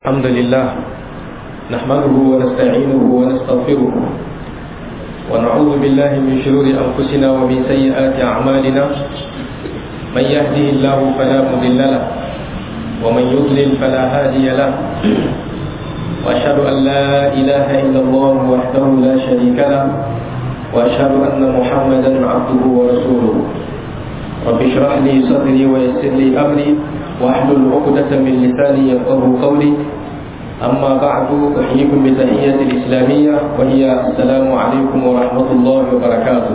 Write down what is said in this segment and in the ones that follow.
الحمد لله نحمده ونستعينه ونستغفره ونعوذ بالله من شرور أنفسنا ومن سيئات أعمالنا من يهده الله فلا مضل له ومن يضلل فلا هادي له وأشهد أن لا إله إلا الله وحده لا شريك له وأشهد أن محمدا عبده ورسوله رب اشرح لي صدري ويسر لي أمري واحلل عقدة من لساني يفقه قولي أما بعد أحييكم بتحية الإسلامية وهي السلام عليكم ورحمة الله وبركاته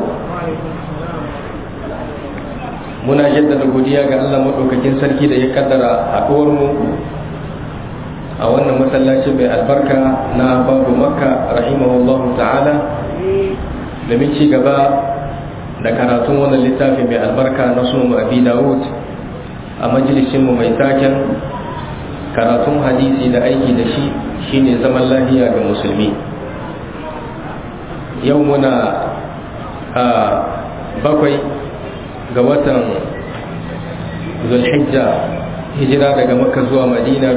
muna jaddada godiya ga Allah maɗaukakin sarki da ya kaddara haɗuwar mu a wannan masallacin mai albarka na babu makka rahimahullahu ta'ala domin ci gaba da karatun wannan littafi mai albarka na sunan abi dawud a majalisinmu mai taken karatun hadisi da aiki da shi shine zaman lafiya ga musulmi yau muna a bakwai ga watan zulhijja hijira daga makka zuwa madina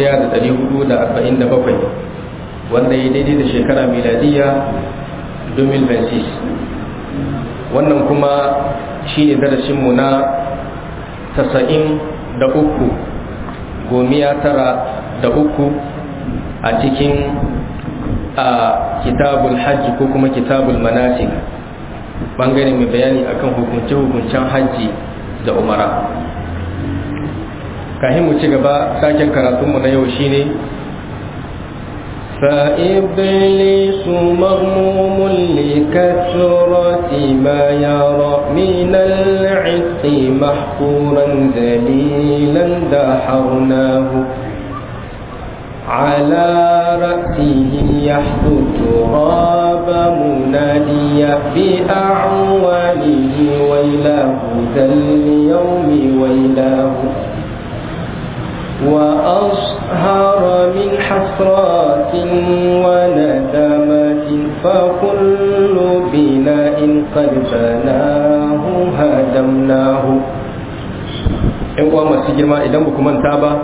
1447 wanda ya daidai da shekara miladiya 2026 wannan kuma shine darasinmu na tasa'in da uku gomiya tara da uku a cikin a kitabul hajji ko kuma kitabul manasik bangare mai bayani akan hukunce-hukuncen hajji da umara kahin mu ci gaba saken karatunmu na yau shine فإبليس مغموم لكثرة ما يرى من العتق محقورا ذليلا دحرناه على رأسه يحث التراب مناديا بأعواله ويلاه ذا اليوم ويلاه وأصهر من حسرات وندمات فكل بناء قد بناه هدمناه in uwa masu girma idan ba manta ba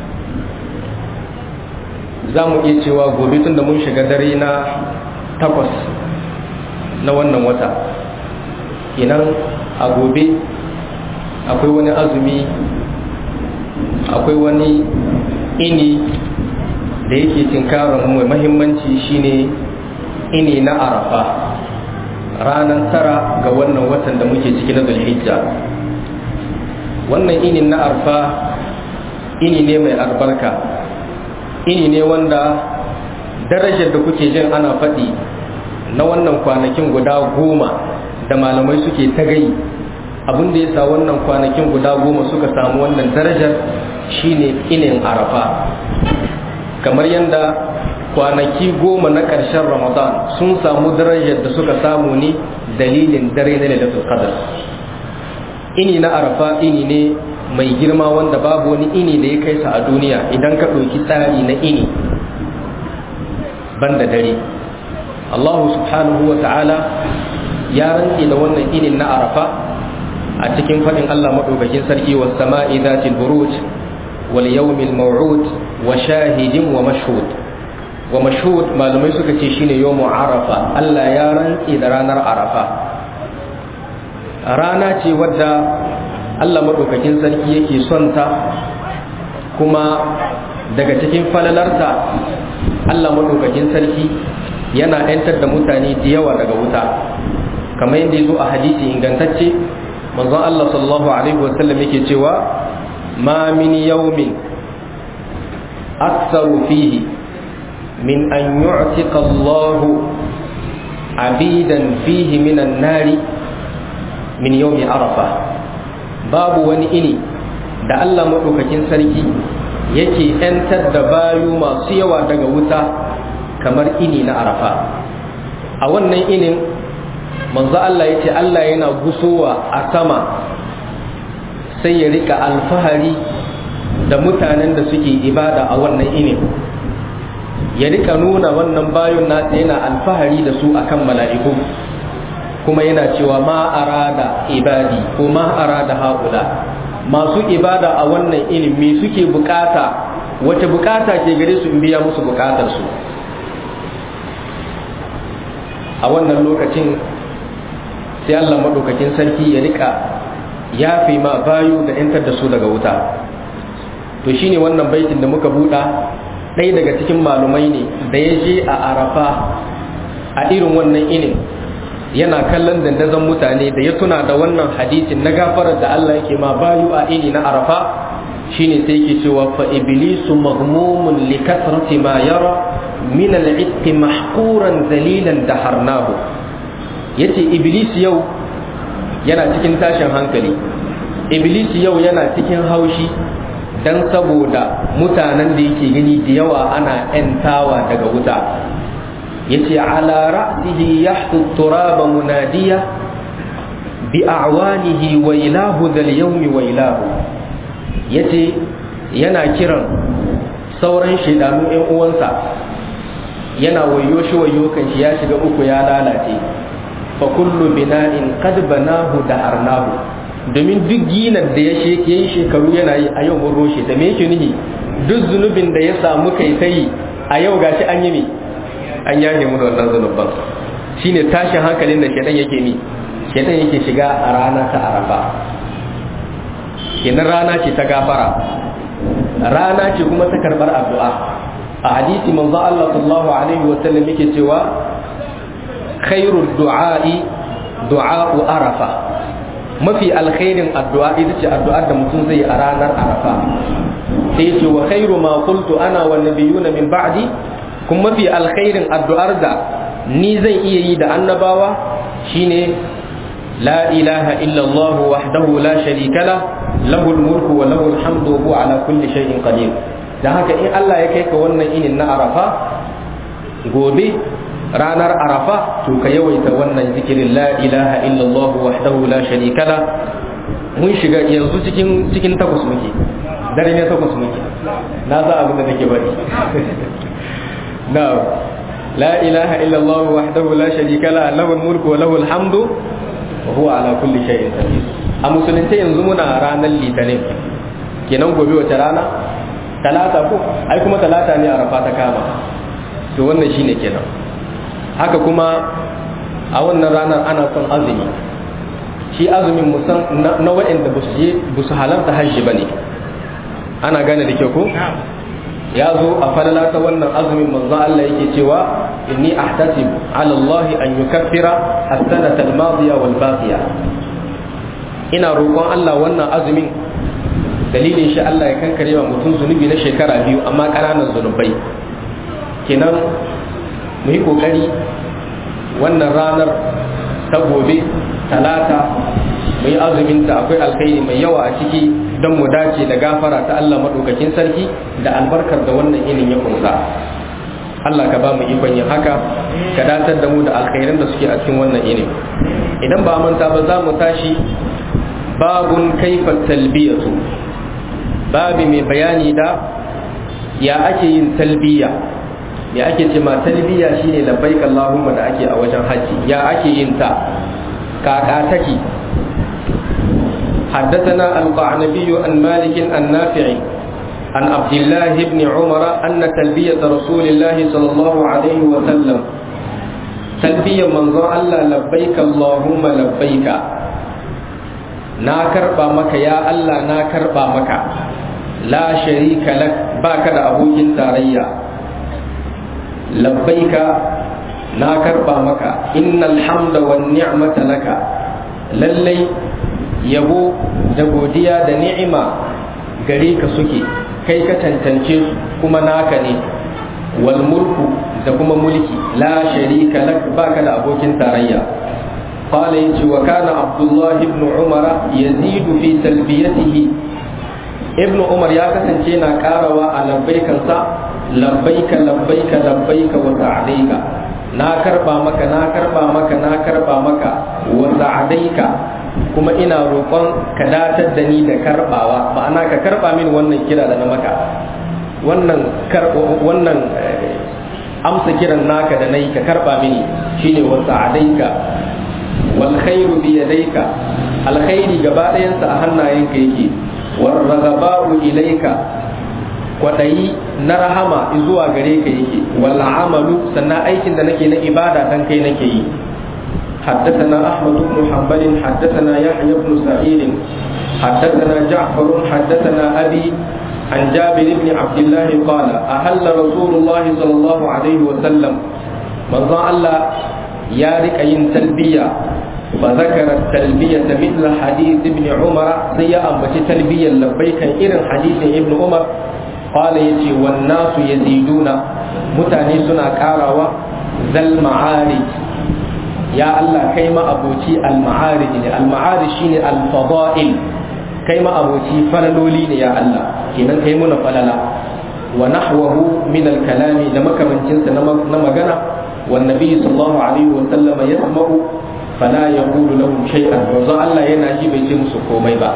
za mu iya cewa gobe tun da mun shiga dare na takwas na wannan wata inan a gobe akwai wani azumi akwai wani ini da yake tinkarar mai mahimmanci shine ini na arafa ranar tara ga wannan watan da muke ciki na zulhijja wannan inin na arfa ini ne mai albarka ini ne wanda darajar da kuke jin ana faɗi na wannan kwanakin guda goma da malamai suke ta gai abin da ya sa wannan kwanakin guda goma suka samu wannan darajar shine inin arafa kamar yadda kwanaki goma na ƙarshen ramadan sun samu darajar da suka samu ne dalilin dare na lailatul qadr ini na arafa ini ne mai girma wanda babu wani ini da ya kai sa a duniya idan ka ɗauki tsari na ini banda dare allahu subhanahu wa ta'ala ya rantse da wannan inin na arafa a cikin faɗin Allah maɗaukakin sarki wa sama'i zatil buruj wal yawmil maw'ud wa shahidin wa mashhud wa mashhud malamai suka ce shine yawmu arafa Allah ya rantsi da ranar arafa rana ce wadda Allah maɗaukakin sarki yake son ta kuma daga cikin falalarta Allah maɗaukakin sarki yana 'yantar da mutane da yawa daga wuta kamar yadda ya zo a hadisi ingantacce manzon Allah sallallahu alaihi wasallam yake cewa ma min yawmin aktsaru fihi min an yu'tika Allah abidan fihi min an-nari min yawmi arafa babu wani ini da Allah madaukakin sarki yake yantar da bayu masu yawa daga wuta kamar ini na arafa a wannan inin manzo Allah ya ce Allah yana gusowa a sama sai ya rika alfahari da mutanen da suke ibada a wannan inin ya rika nuna wannan bayon nasa yana alfahari da su akan mala'iku kuma yana cewa ma arada ibadi ko ma arada haƙula masu ibada a wannan ilimi suke bukata wace bukata ke gare su in biya musu bukatar su a wannan lokacin sai Allah madaukakin sarki ya rika yafe ma bayu da yantar da su daga wuta to shine wannan baitin da muka buɗa ɗaya daga cikin malumai ne da ya je a arafa a irin wannan inin yana kallon dandazon mutane da ya tuna da wannan hadisin na gafarar da Allah yake ma bayu a ini na arafa shine sai yake cewa fa iblisu maghmumun li kasrati ma yara min al-itq mahquran zalilan daharnahu yace iblis yau yana cikin tashin hankali iblis yau yana cikin haushi dan saboda mutanen da yake gani da yawa ana ‘yantawa daga wuta yace ala ra'sihi yahtu turaba munadiya bi a'wanihi wa ilahu dal yawmi wa ilahu yace yana kiran sauran shaidanu ‘yan uwansa yana wayo shi wayo kan shi ya shiga uku ya lalace fa kullu bina'in qad banahu da arnahu domin duk ginar da ya yi shekaru yana yi a yau mun roshe ta me yake nihi duk zunubin da ya samu kai ta yi a yau gashi an yi mi an yahe mu da wannan zunuban shine tashin hankalin da shedan yake mi shedan yake shiga a rana ta arafa kenan rana ce ta gafara rana ce kuma ta karbar addu'a a hadisi manzo Allah sallallahu alaihi wa sallam yake cewa khairul du'a'i du'a'u arafa mafi alkhairin addu'a ita ce addu'ar da mutum zai a ranar arafa sai ce wa khairu ma qultu ana wa nabiyuna min ba'di kuma mafi alkhairin addu'ar da ni zan iya yi da annabawa shine la ilaha illa Allah wahdahu la sharika la lahul mulku wa lahul hamdu wa huwa ala kulli shay'in qadir dan haka in Allah ya kai ka wannan inin na arafa gobe ranar arafa to ka yawaita wannan zikirin la ilaha illallah wahdahu la sharika la mun shiga yanzu cikin cikin takwas muke dare ne takwas muke na za abin da nake bari na la ilaha illallah wahdahu la sharika la lahul mulku wa lahul hamdu wa huwa ala kulli shay'in qadir a musulunci yanzu muna ranar litinin kenan gobe wace rana talata ko ai kuma talata ne arafa ta kama to wannan shine kenan haka kuma a wannan ranar ana son azumi shi azumin musan na waɗanda ba su halarta hajji ba ne ana gane da kyau ko ya zo a falala ta wannan azumin manzo Allah yake cewa inni ahtasib ala Allah an yukaffira as-sanata al-madiya wal baqiya ina roƙon Allah wannan azumin dalilin shi Allah ya kankare wa mutum zunubi na shekara biyu amma ƙananan zunubai kenan mu yi kokari wannan ranar ta gobe talata mu yi azuminta akwai alkhairi mai yawa a ciki don mu dace da gafara ta Allah maɗaukakin sarki da albarkar da wannan inin ya kunsa Allah ka ba mu ikon yin haka ka datar da mu da alkhairan da suke a cikin wannan inin idan ba manta ba za mu tashi babun kaifa talbiyatu babi mai bayani da ya ake yin talbiya ya ake ce ma talbiya shine labbaik Allahumma da ake a wajen haji ya ake yin ta kaka take حدثنا القعنبي عن مالك النافع عن عبد الله بن عمر أن تلبية رسول الله صلى الله عليه وسلم تلبية من الله لبيك اللهم لبيك na karba maka ya Allah na karba maka la sharika lak baka da abokin tarayya labbaika na karba maka innal hamda wan ni'mata laka lallai yabo da godiya da ni'ima gare ka suke kai ka tantance su kuma naka ne wal mulku da kuma mulki la sharika lak baka da abokin tarayya قال يجي وكان عبد الله بن عمر يزيد في تلبيته ابن عمر يا كسنجينا كاروا على لبيك لبيك لبيك لبيك وسعديك na karba maka na karba maka na karba maka wa sa'adaika kuma ina roƙon ka datar da ni da karbawa ma'ana ka karba min wannan kira da na maka wannan wannan amsa kiran naka da nayi ka karba mini shine wa sa'adaika wal khairu bi yadayka alkhairi gaba ɗayansa a hannayenka yake war ragaba'u ilayka kwadayi na rahama zuwa gare ka yake wal amalu sannan aikin da nake na ibada dan kai nake yi حدثنا أحمد بن حنبل حدثنا يحيى بن سعيد حدثنا جعفر حدثنا أبي عن جابر بن عبد الله قال أهل رسول الله صلى الله عليه وسلم من الله يارك أين تلبية فذكر التلبية مثل حديث ابن عمر سيا أمبتي تلبية لبيك إرن حديث ابن عمر قال يجي والناس يزيدون متانيسنا كاروا ذا المعارج يا الله كيما أبوتي المعارج المعارج شيني الفضائل كيما أبوتي فللولين يا الله كيما كيمنا فللا ونحوه من الكلام لما كمن جنس نمغنا والنبي صلى الله عليه وسلم يسمع فلا يقول لهم شيئا وزع الله يناجي بيتي مسكومي با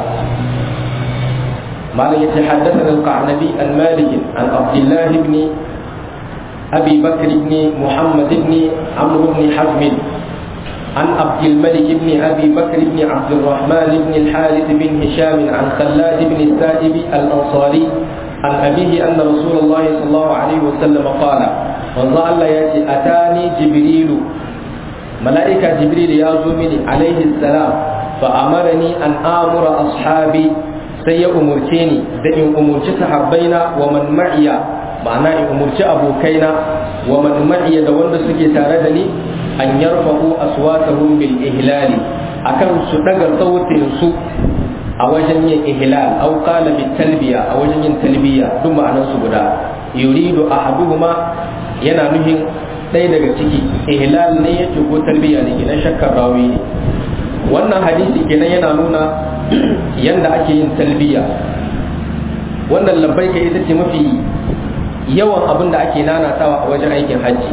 ما يتحدثنا القعنبي عن مالك عن عبد الله بن أبي بكر بن محمد بن عمرو بن حزم عن عبد الملك بن أبي بكر بن عبد الرحمن بن الحارث بن هشام عن خلاد بن السائب الأنصاري عن أبيه أن رسول الله صلى الله عليه وسلم قال وزع الله يأتي أتاني جبريل ملائكة جبريل يا زمني عليه السلام فأمرني أن آمر أصحابي سي أمرتني دئن أمرت صحابينا ومن معي معنى أمرت أبوكينا ومن معي دون سكي تاردني أن يرفعوا أصواتهم بالإهلال أكن سدق صوت سوء أوجن إهلال أو قال بالتلبية أوجن تلبية ثم أنا سبدا يريد أحدهما yana nuhin ɗaya daga ciki ihlal ne yake ko talbiya ne kenan shakkar rawi ne wannan hadisi kenan yana nuna yanda ake yin talbiya wannan labbaika ita ce mafi yawan abin da ake nanatawa a wajen aikin hajji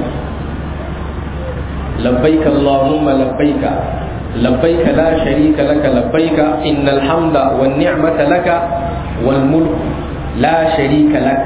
labbaika allahumma labbaika labbaika la sharika laka labbaika innal hamda wan ni'mata laka wal mulk la sharika laka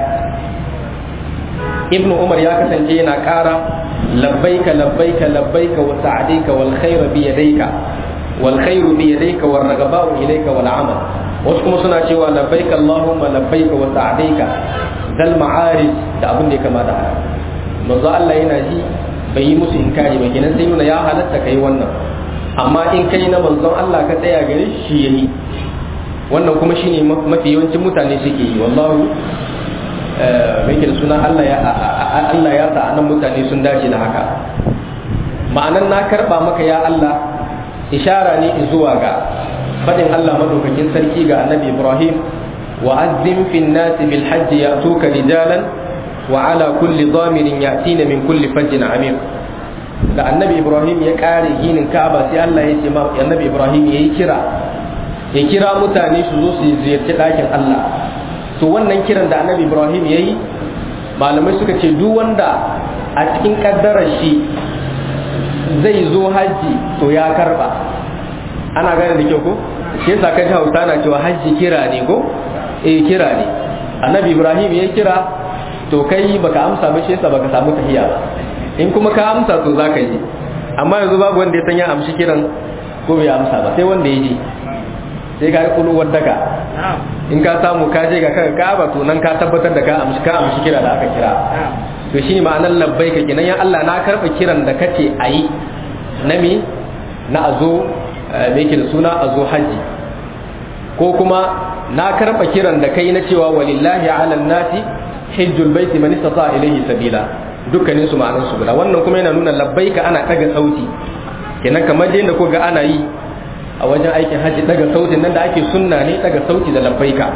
ibnu umar ya kasance yana ƙara labbaika labbaika labbaika wa sa'adika wal khairu bi yadayka wal khairu bi yadayka wal ragaba'u ilayka wal amal wasu kuma suna cewa labbaika allahumma labbaika wa sa'adika dal ma'arij da abin da ya kama da haka manzo Allah yana ji bai yi musu inkari ba kenan sai nuna ya halatta kai wannan amma in kai na manzon Allah ka tsaya gare shi yayi wannan kuma shine mafi yawancin mutane suke yi wallahu mai da suna Allah ya sa anan mutane sun dace da haka ma'anan na karba maka ya Allah ishara ne zuwa ga faɗin Allah madaukakin sarki ga annabi Ibrahim wa azzim fin nasi bil hajji ya'tuka rijalan wa ala kulli dhamirin ya'tina min kulli fajjin amir da annabi Ibrahim ya kare ginin Ka'aba sai Allah ya ce ma annabi Ibrahim yayi kira ya kira mutane su zo su ziyarci ɗakin Allah to wannan kiran da annabi ibrahim ya yi malamai suka ce duk wanda a cikin kaddarar shi zai zo hajji to ya karba ana gane da kyau ko shi yasa kai hausa na cewa hajji kira ne ko eh kira ne annabi ibrahim ya kira to kai baka amsa ba shi yasa baka samu tahiya ba in kuma ka amsa to zaka yi amma yanzu babu wanda ya san ya amshi kiran ko bai amsa ba sai wanda ya je sai ka kulu wadaka in ka samu ka je ga kanka ka'aba to nan ka tabbatar da ka amshi ka amshi kira da aka kira to shine ma'anar labbaika kenan ya Allah na karba kiran da kace ayi na mi na azo me yake da suna azo haji ko kuma na karba kiran da kai na cewa walillahi ala nasi hajjul baiti man istata ilayhi sabila dukkanin su ma'anar su guda wannan kuma yana nuna labbaika ana daga sauti kenan kamar yadda ko ga ana yi a wajen aikin hajji daga sautin nan da ake sunna ne daga sauti da labbaika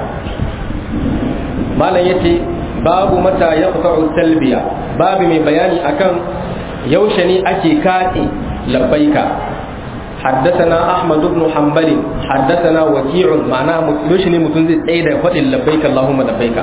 malam yace babu mata ya talbiya babu mai bayani akan yaushe ne ake kaɗe labbaika حدثنا أحمد بن حنبل حدثنا وكيع معناه يوشني متون زي تsaye فدin لبيك اللهم لبيك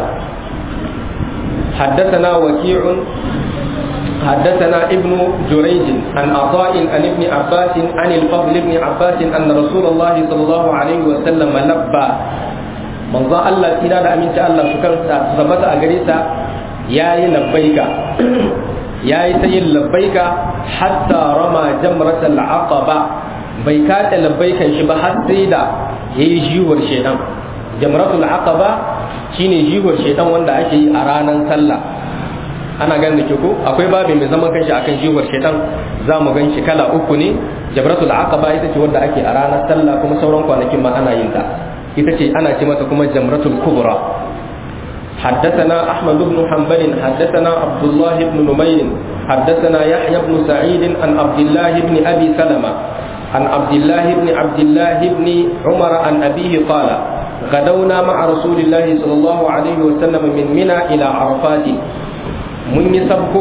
حدثنا وكيع حدثنا ابن جريج عن عطاء عن ابن عباس عن الفضل بن عباس أن رسول الله صلى الله عليه وسلم لبى من ظن الله إلى أمين الله سكر ثبت أجريسا يا لبيك يا سيد لبيك حتى رمى جمرة العقبة بيكات لبيك شبه حتى يجيور شيئا جمرة العقبة shine jihar shedan wanda ake yi a ranar sallah ana ganin da ke ko akwai babi mai zaman kanshi akan jihar shedan za mu gan shi kala uku ne jabratul aqaba ita ce wanda ake a ranar sallah kuma sauran kwanakin ma ana yin ta ita ce ana ce mata kuma jamratul kubra حدثنا أحمد بن حنبل حدثنا عبد الله بن نمير حدثنا يحيى بن سعيد عن عبد الله بن أبي سلمة عن عبد الله بن عبد الله بن عمر عن أبيه قال غدونا مع رسول الله صلى الله عليه وسلم من منى إلى عرفات من يسبكو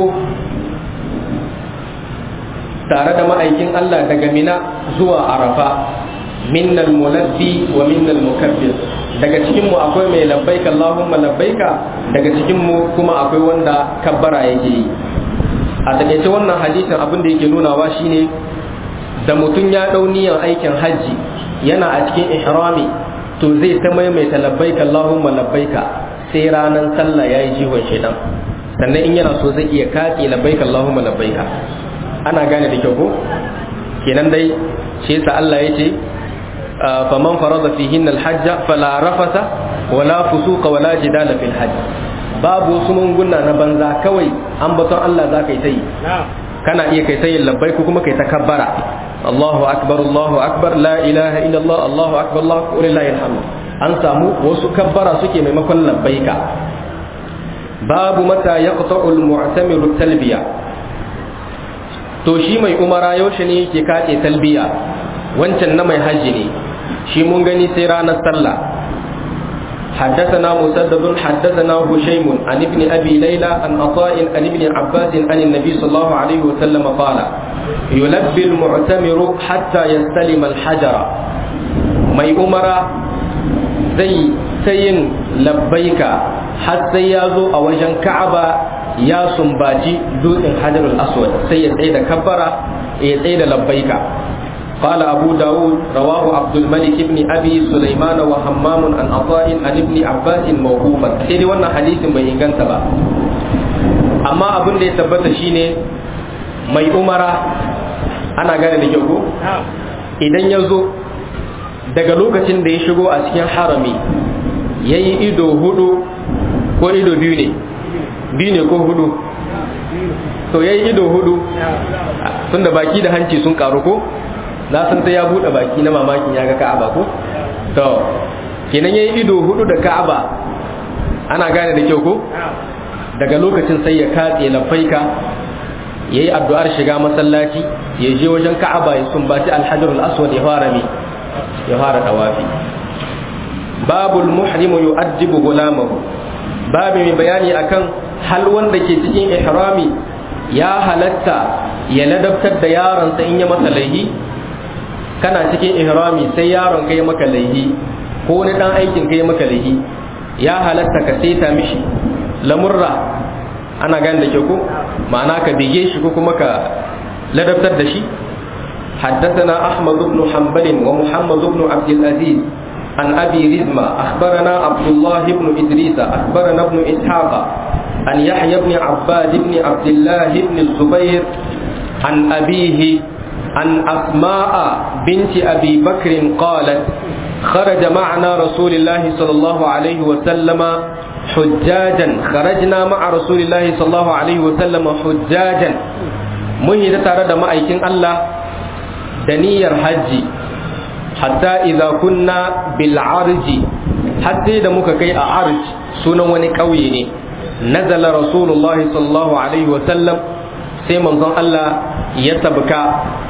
tare da ma'aikin Allah daga Mina zuwa Arafa minnal mulabbi wa minnal mukabbir daga cikin mu akwai mai labbaika Allahumma labbaika daga cikin mu kuma akwai wanda kabbara yake yi a takaice wannan hadisin abin da yake nunawa shine da mutum ya dau niyyar aikin hajji yana a cikin ihrami to zai ta maimaita labbaika Allahumma labbaika sai ranar sallah yayi jihon shedan sannan in yana so zai iya katse labbaika Allahumma labbaika ana gane da kyau ko kenan dai shi yasa Allah ya ce faman farada fihin alhajja fala rafasa wala fusuqa wala jidala fil hajj babu wasu munguna na banza kawai an baton Allah za ka yi ta yi kana iya kai ta yin labbai ko kuma kai ta kabbara Allahu akbar Allahu akbar la ilaha illallah Allahu akbar Allahu akbar lillahi alhamd an samu wasu kabbara suke maimakon labbaika babu mata yaqta'u al-mu'tamiru talbiya to shi mai umara yaushe ne yake kace talbiya wancan na mai hajji ne shi mun gani sai ranar sallah حدثنا مسدد حدثنا هشيم عن ابن ابي ليلى عن عطاء عن ابن عباس عن النبي صلى الله عليه وسلم قال يلبي المعتمر حتى يستلم الحجر mai umara zai sayin labbaika har sai ya zo a wajen ka'aba ya sumbaci dutsen hajarul aswad sai ya tsaye da kabbara ya tsaye da labbaika قال أبو داود رواه عبد الملك بن أبي سليمان وهمام عن عطاء عن ابن عباس موقوفا سيدي وانا حديث بين با أما أبن دي ثبت شيني mai umara ana gane da kyau idan ya zo daga lokacin da ya shigo a cikin harami ya yi ido hudu ko ido biyu ne biyu ne ko hudu to ya yi ido hudu tun da baki da hanci sun karu ko na san sai ya bude baki na mamakin ya ga ka'aba ko to kenan yayi ido hudu da ka'aba ana gane da kyau ko daga lokacin sai ya katse lafaika yayi addu'ar shiga masallaci ya je wajen ka'aba ya sumbaci alhajar al-aswad ya fara mi ya fara tawafi babul muhrim yu'addibu gulamahu babu mai bayani akan hal wanda ke cikin ihrami ya halatta ya ladabtar da yaronsa in ya masa laihi kana cikin ihrami sai yaron kai maka laihi ko wani dan aikin kai maka laihi ya halatta ka saita mishi lamurra ana gane da ke ko ma'ana ka bige shi ko kuma ka ladabtar da shi حدثنا أحمد بن حنبل ومحمد بن عبد العزيز عن أبي رزمة أخبرنا عبد الله بن إدريس أخبرنا ابن إسحاق عن يحيى بن عباد بن عبد الله بن الزبير عن أبيه عن أسماء بنت أبي بكر قالت خرج معنا رسول الله صلى الله عليه وسلم حجاجا خرجنا مع رسول الله صلى الله عليه وسلم حجاجا مهي ترى ما أيكن الله دنير حجي حتى إذا كنا بالعرج حتى إذا مككي أعرج سنة ونكويني نزل رسول الله صلى الله عليه وسلم سيما الله يتبكى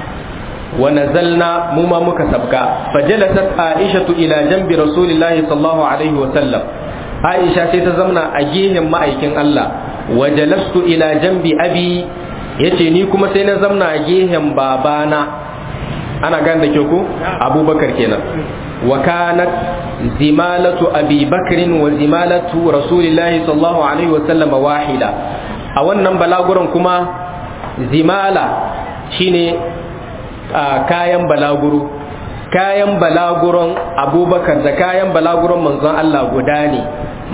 ونزلنا مما مكسبك فجلست عائشة إلى جنب رسول الله صلى الله عليه وسلم عائشة تزمنا أجيهم ما أيكن الله وجلست إلى جنب أبي yace ni kuma sai na zamna a gehen babana ana gane da ku abubakar kenan wa kanat zimalatu abi bakrin wa zimalatu rasulillahi sallallahu alaihi wa sallam wahida a wannan balaguran kuma zimala shine kayan balaguro kayan balaguron abubakar da kayan balaguron manzon Allah guda ne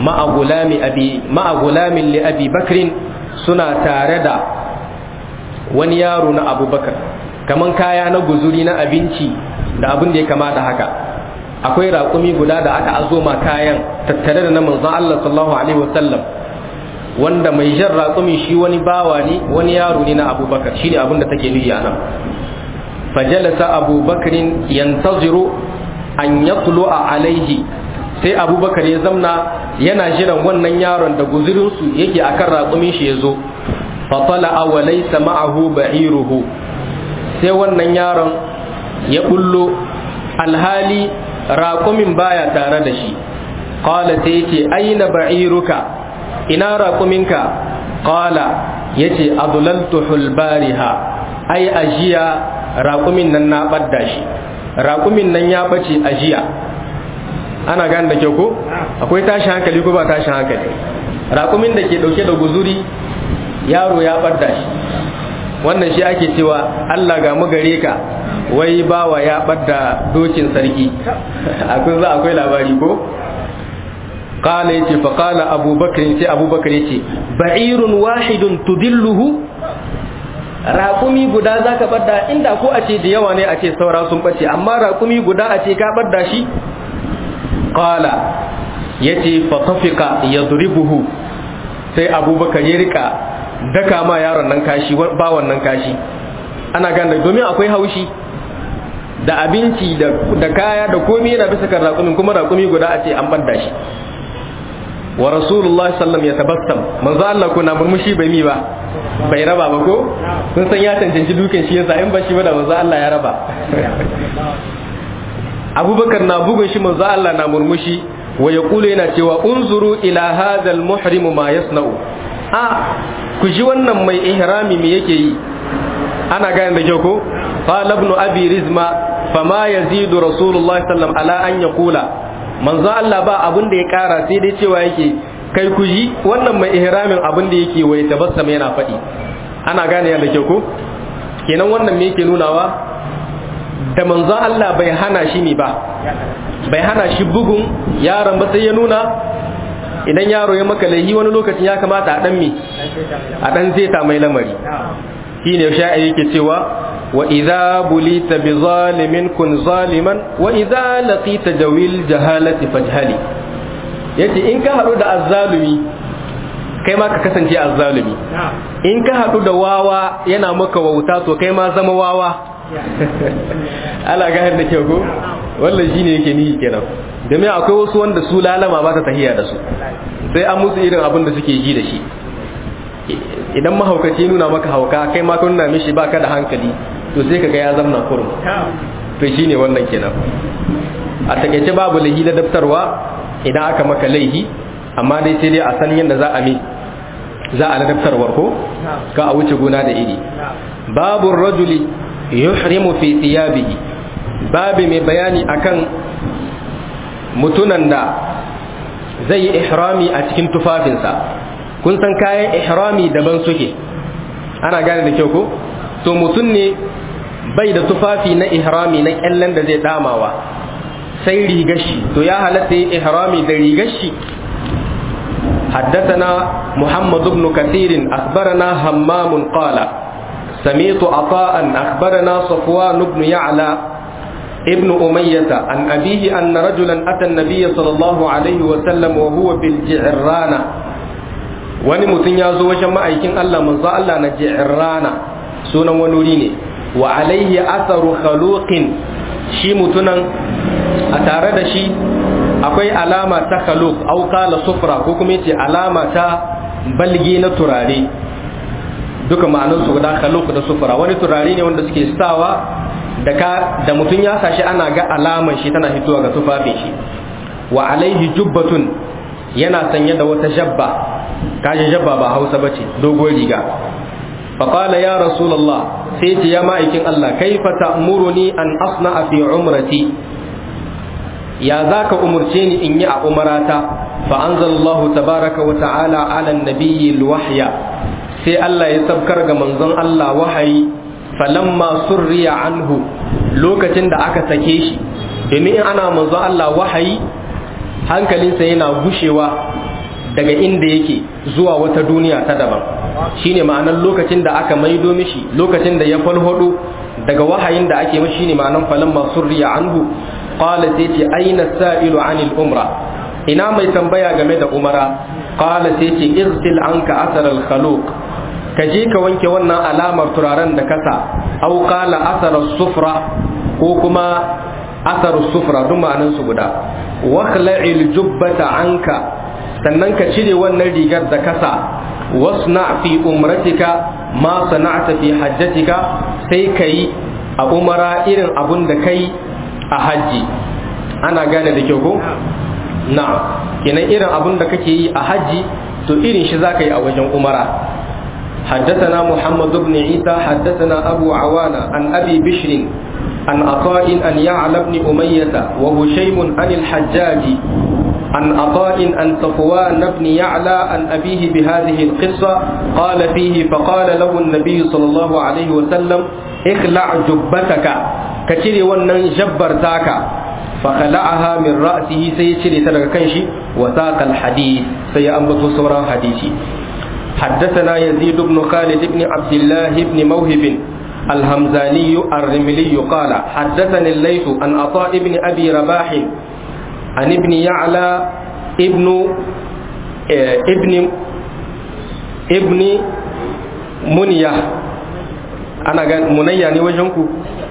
ma'agulamin li abi bakrin suna tare da wani yaro na abubakar kaman kaya na guzuri na abinci da abin da ya kama da haka akwai raƙumi guda da aka azoma kayan tattare da na manzon Allah sallallahu alaihi wasallam wanda mai jan raƙumi shi wani bawa ne wani yaro ne na abubakar shine abin da take nuyi a nan fajalasa abubakarin yantaziru an yatlu'a alaihi sai abubakar ya zamna yana jiran wannan yaron da guzurinsu yake akan raƙumin shi ya zo fatala wa laysa ma'ahu ba'iruhu sai wannan yaron ya bullo alhali raƙumin baya tare da shi qala sai yace aina ba'iruka ina raƙuminka qala yace adlaltuhu bariha ai ajiya raƙumin nan na ɓadda shi raƙumin nan ya ɓace ajiya ana gane da kyau ko akwai tashi hankali ko ba tashi hankali raƙumin da ke ɗauke da guzuri yaro ya ɓadda shi wannan shi ake cewa Allah ga mu gare ka wai bawa ya ɓadda dokin sarki akwai za akwai labari ko قال يتي فقال أبو بكر يتي أبو بكر يتي بعير واحد تدله raƙumi guda za ka ɓadda inda ko a ce da yawa ne a ce saura sun ɓace amma raƙumi guda a ce ka ɓadda shi ƙala ya ce fatafika ya buhu sai abubakar ya rika daka ma yaron nan kashi ba wannan kashi ana gane domin akwai haushi da abinci da kaya da komi yana bisa kan raƙumin kuma raƙumi guda a ce an ɓadda shi wa rasulullah sallam ya tabassam manzo Allah ko na murmushi bai mi ba bai raba ba ko kun san ya cancanci dukan shi yasa in ba shi ba da manzo Allah ya raba Abubakar na bugun shi manzo Allah na murmushi wa yaqulu yana cewa unzuru ila hadha al-muhrim ma yasna'u a ku ji wannan mai ihrami me yake yi ana gane da kyau ko qala ibn abi rizma fama yazidu rasulullah sallam ala an yaqula manzo Allah ba abin da ya kara sai dai cewa yake kai ku ji wannan mai ihramin abin da yake wai tabassama yana faɗi ana gane yadda ke ko kenan wannan me yake nunawa da manzo Allah bai hana shi ne ba bai hana shi bugun yaron ba sai ya nuna idan yaro ya maka laihi wani lokacin ya kamata a dan me a dan zeta mai lamari shine sha'iri yake cewa wa idza bulita bi zalimin kun zaliman wa idza laqita jawil jahalati fajhali yace in ka hadu da azzalumi kai ma ka kasance azzalumi in ka hadu da wawa yana maka wauta to kai ma zama wawa ala ga da kyau ko wallan shine yake ni kenan domin akwai wasu wanda su lalama ba ta tahiya da su sai an musu irin abin da suke ji da shi idan mahaukaci nuna maka hauka kai ma ka nuna mishi baka da hankali to sai kaga ya zamna kurum to shine wannan kenan a takeice babu lahi da daftarwa idan aka maka laihi amma dai sai dai a san yadda za a mi za a ladabtarwar ko ka a wuce gona da iri babu rajuli yuhrimu fi thiyabihi babu mai bayani akan mutunan da zai yi ihrami a cikin tufafinsa kun san kayan ihrami daban suke ana gane da kyau ko to mutum ne bai da tufafi na ihrami na kyallen da zai damawa sai rigar shi to ya halatta yi ihrami da rigar shi حدثنا محمد بن كثير أخبرنا همام قال سمعت عطاء أخبرنا صفوان بن يعلى ابن أمية عن أبيه أن رجلا أتى النبي صلى الله عليه وسلم وهو بالجعرانة wani mutum ya zo wajen ma'aikin Allah manzo Allah na ji'rana sunan wani wuri ne wa alaihi atharu khaluqin shi mutunan a tare da shi akwai alama ta khaluq au qala sufra ko kuma yace alama ta balgi na turare duka ma'anar su guda khaluq da sufra wani turare ne wanda suke sawa da ka da mutum ya sashi ana ga alaman shi tana fitowa ga tufafin shi wa alaihi jubbatun yana sanye da wata jabba kaji jabba ba hausa ba ce dogon riga faƙala ya rasulallah sai ce ya ma'aikin Allah kaifa ta'muruni an asna fi umrati ya za ka umurce ni in yi a umarata fa anzalallahu tabaraka wa ta'ala ala nabiyyi wahya sai Allah ya sabkar ga manzon Allah wahayi falamma surriya anhu lokacin da aka sake shi domin in ana manzon Allah wahayi hankalinsa yana gushewa daga inda yake zuwa wata duniya ta daban shine ma'anar lokacin da aka maido mishi lokacin da ya falhodo daga wahayin da ake mishi shine ma'anar falan masurriya anhu qala sai ce aina sa'ilu anil umra ina mai tambaya game da umara qala sai ce irsil anka asar al khaluq ka je ka wanke wannan alamar turaren da kasa au qala asar sufra ko kuma asar sufra duk ma'anan su guda wa khla'il jubbata anka sannan ka cire wannan rigar da kasa wasna fi umratika ma sana'ta fi hajjatika sai kai a umara irin abun da kai a hajji ana gane da kyau ko na'am kenan irin abun da kake yi a hajji to irin shi zaka yi a wajen umara حدثنا محمد بن عيسى حدثنا أبو عوانة عن أبي بشر عن عطاء أن يعلى بن أمية وهشيم عن الحجاج عن عطاء عن صفوان بن يعلى عن أبيه بهذه القصة قال فيه فقال له النبي صلى الله عليه وسلم اخلع جبتك كتري ونن جبرتاك فخلعها من رأسه سيشري تلك كنشي وساق الحديث سيأنبت صورا حديثي حدثنا يزيد بن خالد بن عبد الله بن موهب الهمزاني الرملي قال حدثني الليث عن عطاء بن أبي رباح عن ابن يعلى ابن ابن ابن منية أنا قال منية ني وجهنكو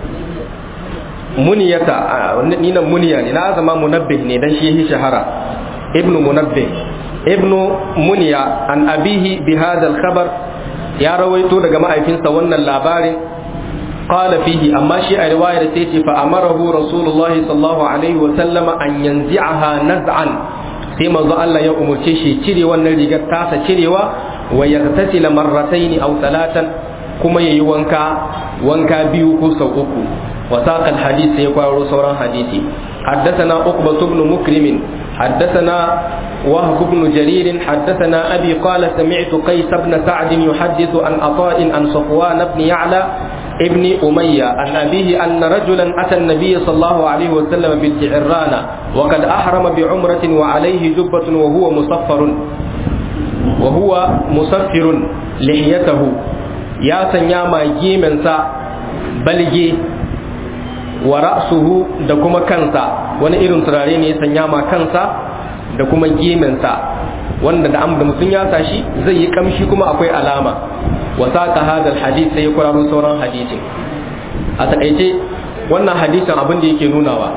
muniyata ni nan muniya ne na zama munabbih ne dan shi shahara ibnu munabbih ibnu muniya an abihi bi hadha al-khabar ya rawaito daga ma'aikinsa wannan labarin qala fihi amma shi a riwayar sai ce fa amarahu rasulullahi sallallahu alaihi wa sallama an yanzi'aha naz'an sai manzo Allah ya umurce shi cire wannan rigar tasa cirewa wa yaghtasila marratayn aw thalathan kuma yayi wanka wanka biyu ko sau uku وساق الحديث يقول صورا حديثي حدثنا عقبة بن مكرم حدثنا وهب بن جرير حدثنا أبي قال سمعت قيس بن سعد يحدث عن عطاء عن صفوان بن يعلى ابن أمية عن أبيه أن رجلا أتى النبي صلى الله عليه وسلم بالجعرانة وقد أحرم بعمرة وعليه جبة وهو مصفر وهو مصفر لحيته يا سنياما جيمنسا بلجي wa ra'suhu da kuma kansa wani irin turare ne ya sanya ma kansa da kuma gemensa wanda da da mutum ya tashi zai yi kamshi kuma akwai alama wa saqa hadal hadith sai ya kwararo sauran hadisin a takaice wannan hadisin abin da yake nunawa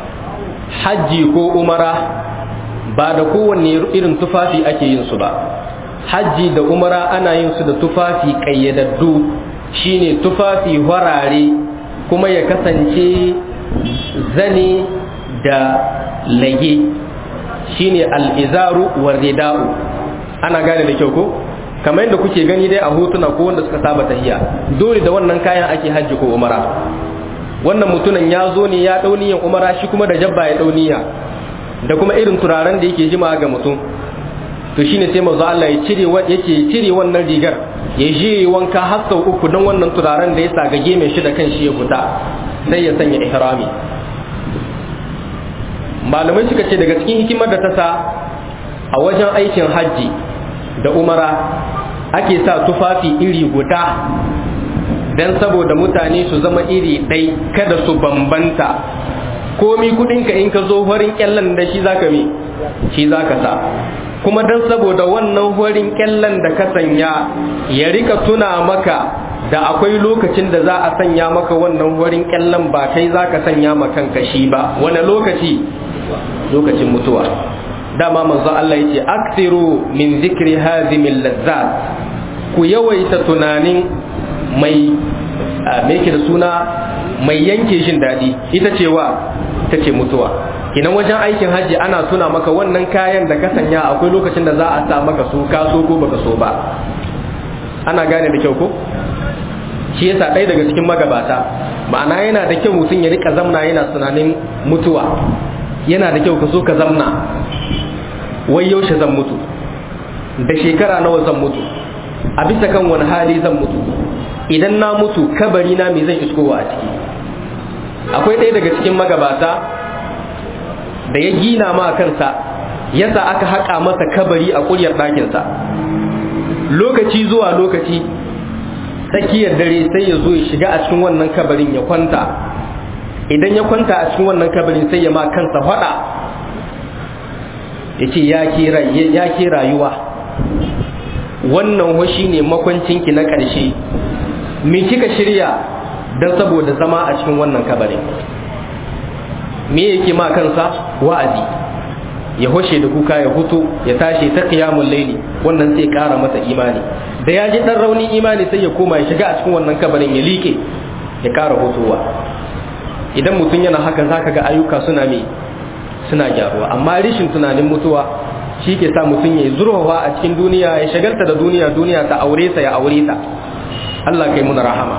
hajji ko umara ba da kowanne irin tufafi ake yin su ba hajji da umara ana yin su da tufafi kayyadaddu shine tufafi warare kuma ya kasance zane da lage shine al'izaru wa rida'u ana gane da kyau ko kamar yadda kuke gani dai a hotuna ko wanda suka saba tahiya dole da wannan kayan ake hajji ko umara wannan mutumin ya zo ne ya dauniyan umara shi kuma da jabba ya dauniya da kuma irin turaren da yake jima ga mutum to shine sai manzo Allah ya cire yake cire wannan rigar ya je wanka har sau uku don wannan turaren da ya sa gage mai shi da kan shi ya fita sai ya sanya ihrami malamai suka ce daga cikin hikimar da ta sa a wajen aikin hajji da umara ake sa tufafi iri guda don saboda mutane su zama iri ɗai kada su bambanta komi kudinka in ka zo farin kyallan da shi zaka mi shi zaka sa kuma don saboda wannan horin kyallan da ka sanya ya rika tuna maka da akwai lokacin da za a sanya maka wannan horin kyallan ba kai za ka sanya ma kanka shi ba wani lokaci lokacin mutuwa dama manzo Allah yace aksiru min zikri hazimil lazzat ku yawaita tunanin mai me yake da suna mai yanke jin daɗi ita cewa ta ce mutuwa kinan wajen aikin hajji ana tuna maka wannan kayan da ka sanya akwai lokacin da za a sa maka su ka so ko baka so ba ana gane da kyau ko shi yasa ɗaya daga cikin magabata ma'ana yana da kyau mutum ya rika zamna yana tunanin mutuwa yana da kyau ka so ka zamna wai yaushe zan mutu da shekara nawa zan mutu a bisa kan wani hali zan mutu idan na mutu kabari na me zan iskowa a ciki akwai ɗaya daga cikin magabata da ya gina ma kansa yasa aka haƙa masa kabari a ƙuryar ɗakinsa lokaci zuwa lokaci tsakiyar dare sai ya zo ya shiga a cikin wannan kabarin ya kwanta idan ya kwanta a cikin wannan kabarin sai ya ma kansa faɗa ya ce ya ke rayuwa wannan washi ne makwancinki na ƙarshe me kika shirya don saboda zama a cikin wannan kabarin me yake ma kansa wa'azi ya hoshe da kuka ya hutu ya tashi ta qiyamul laili wannan sai ƙara masa imani da ya ji dan raunin imani sai ya koma ya shiga a cikin wannan kabarin ya like ya ƙara hutuwa idan mutum yana haka zaka ga ayyuka suna me suna gyaruwa amma rishin tunanin mutuwa shi ke sa mutum ya zurfafa a cikin duniya ya shagalta da duniya duniya ta aure sa ya aure ta Allah kai muna rahama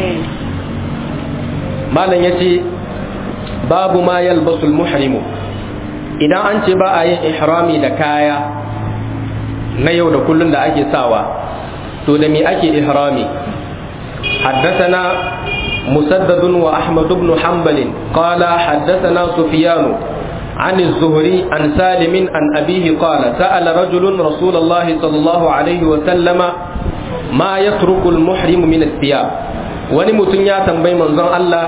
malam yace babu ma yalbasul muhrimu idan an ce ba a yin ihrami da kaya na yau da kullun da ake sawa to da me ake ihrami حدثنا مسدد وأحمد بن حنبل قال حدثنا سفيان عن الزهري عن سالم عن أبيه قال سأل رجل رسول الله صلى الله عليه وسلم ما يترك المحرم من الثياب ونمتن يا تنبي منظر الله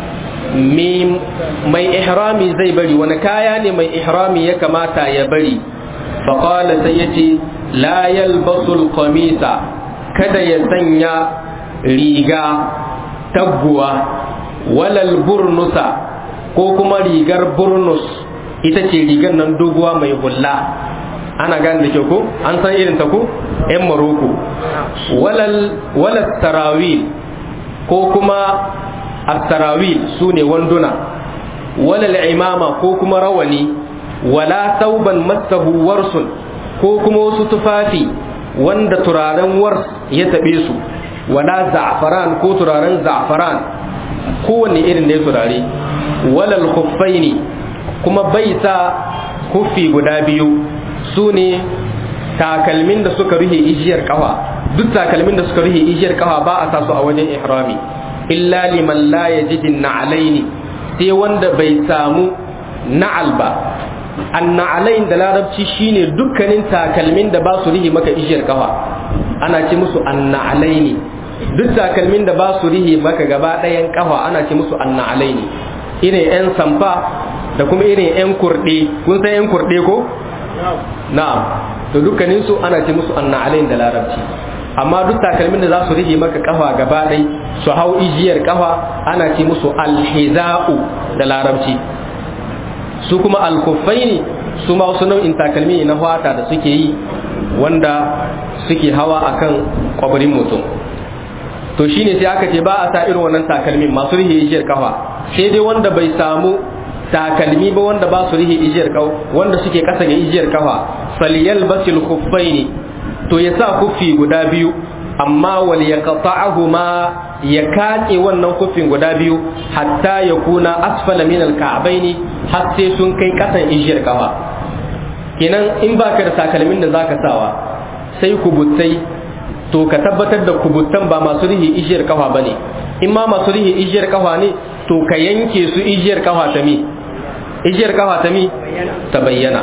mai ihrami zai bari wani kaya ne mai ihrami ya kamata ya bari faƙala sai ya ce la yalbasul qamisa kada ya sanya riga taguwa walal burnusa ko kuma rigar burnus ita ce rigar nan doguwa mai hulla ana gane da kyau ko an san irin ta ko yan maroko walal tarawil ko kuma at-tarawil su ne wanduna walal imama ko kuma rawani wala sauban masahu warsun ko kuma wasu tufafi wanda turaren wars ya taɓe su wala za'faran ko turaren za'faran kowanne irin da ya turare walal khuffaini kuma bai sa kuffi guda biyu su ne takalmin da suka rufe ijiyar kafa duk takalmin da suka rufe ijiyar kafa ba a sa su a wajen ihrami illa liman la yajidin na'alaini sai wanda bai samu na'al ba an na'alain da larabci shine dukkanin takalmin da ba su rihi maka ijiyar kafa ana ce musu an na'alaini duk takalmin da ba su rihi maka gaba ɗayan kafa ana ce musu an na'alaini irin yan samfa da kuma irin yan kurɗe kun san yan kurɗe ko na'am to dukkanin su ana ce musu an na'alain da larabci amma duk takalmin da za su rige maka kafa gaba ɗai su hau ijiyar kafa ana ce musu alhiza'u da larabci su kuma alkufaini su ma wasu nau'in takalmi na fata da suke yi wanda suke hawa akan kwabarin mutum to shine sai aka ce ba a sa irin wannan takalmin masu rihe ijiyar kafa sai dai wanda bai samu takalmi ba wanda ba su rihe ijiyar kafa wanda suke kasa ga ijiyar kafa falyal basil khuffaini to ya sa kufi guda biyu amma wal yaqta'ahuma ya kace wannan kufin guda biyu hatta ya kuna asfala min al-ka'baini har sai sun kai kasan ijiyar kafa kenan in baka da takalmin da zaka sawa sai kubutai to ka tabbatar da kubuttan ba masu rihi ijiyar kafa bane in ma masu rihi ijiyar kafa ne to ka yanke su ijiyar kafa ta mi ijiyar kafa ta mi ta bayyana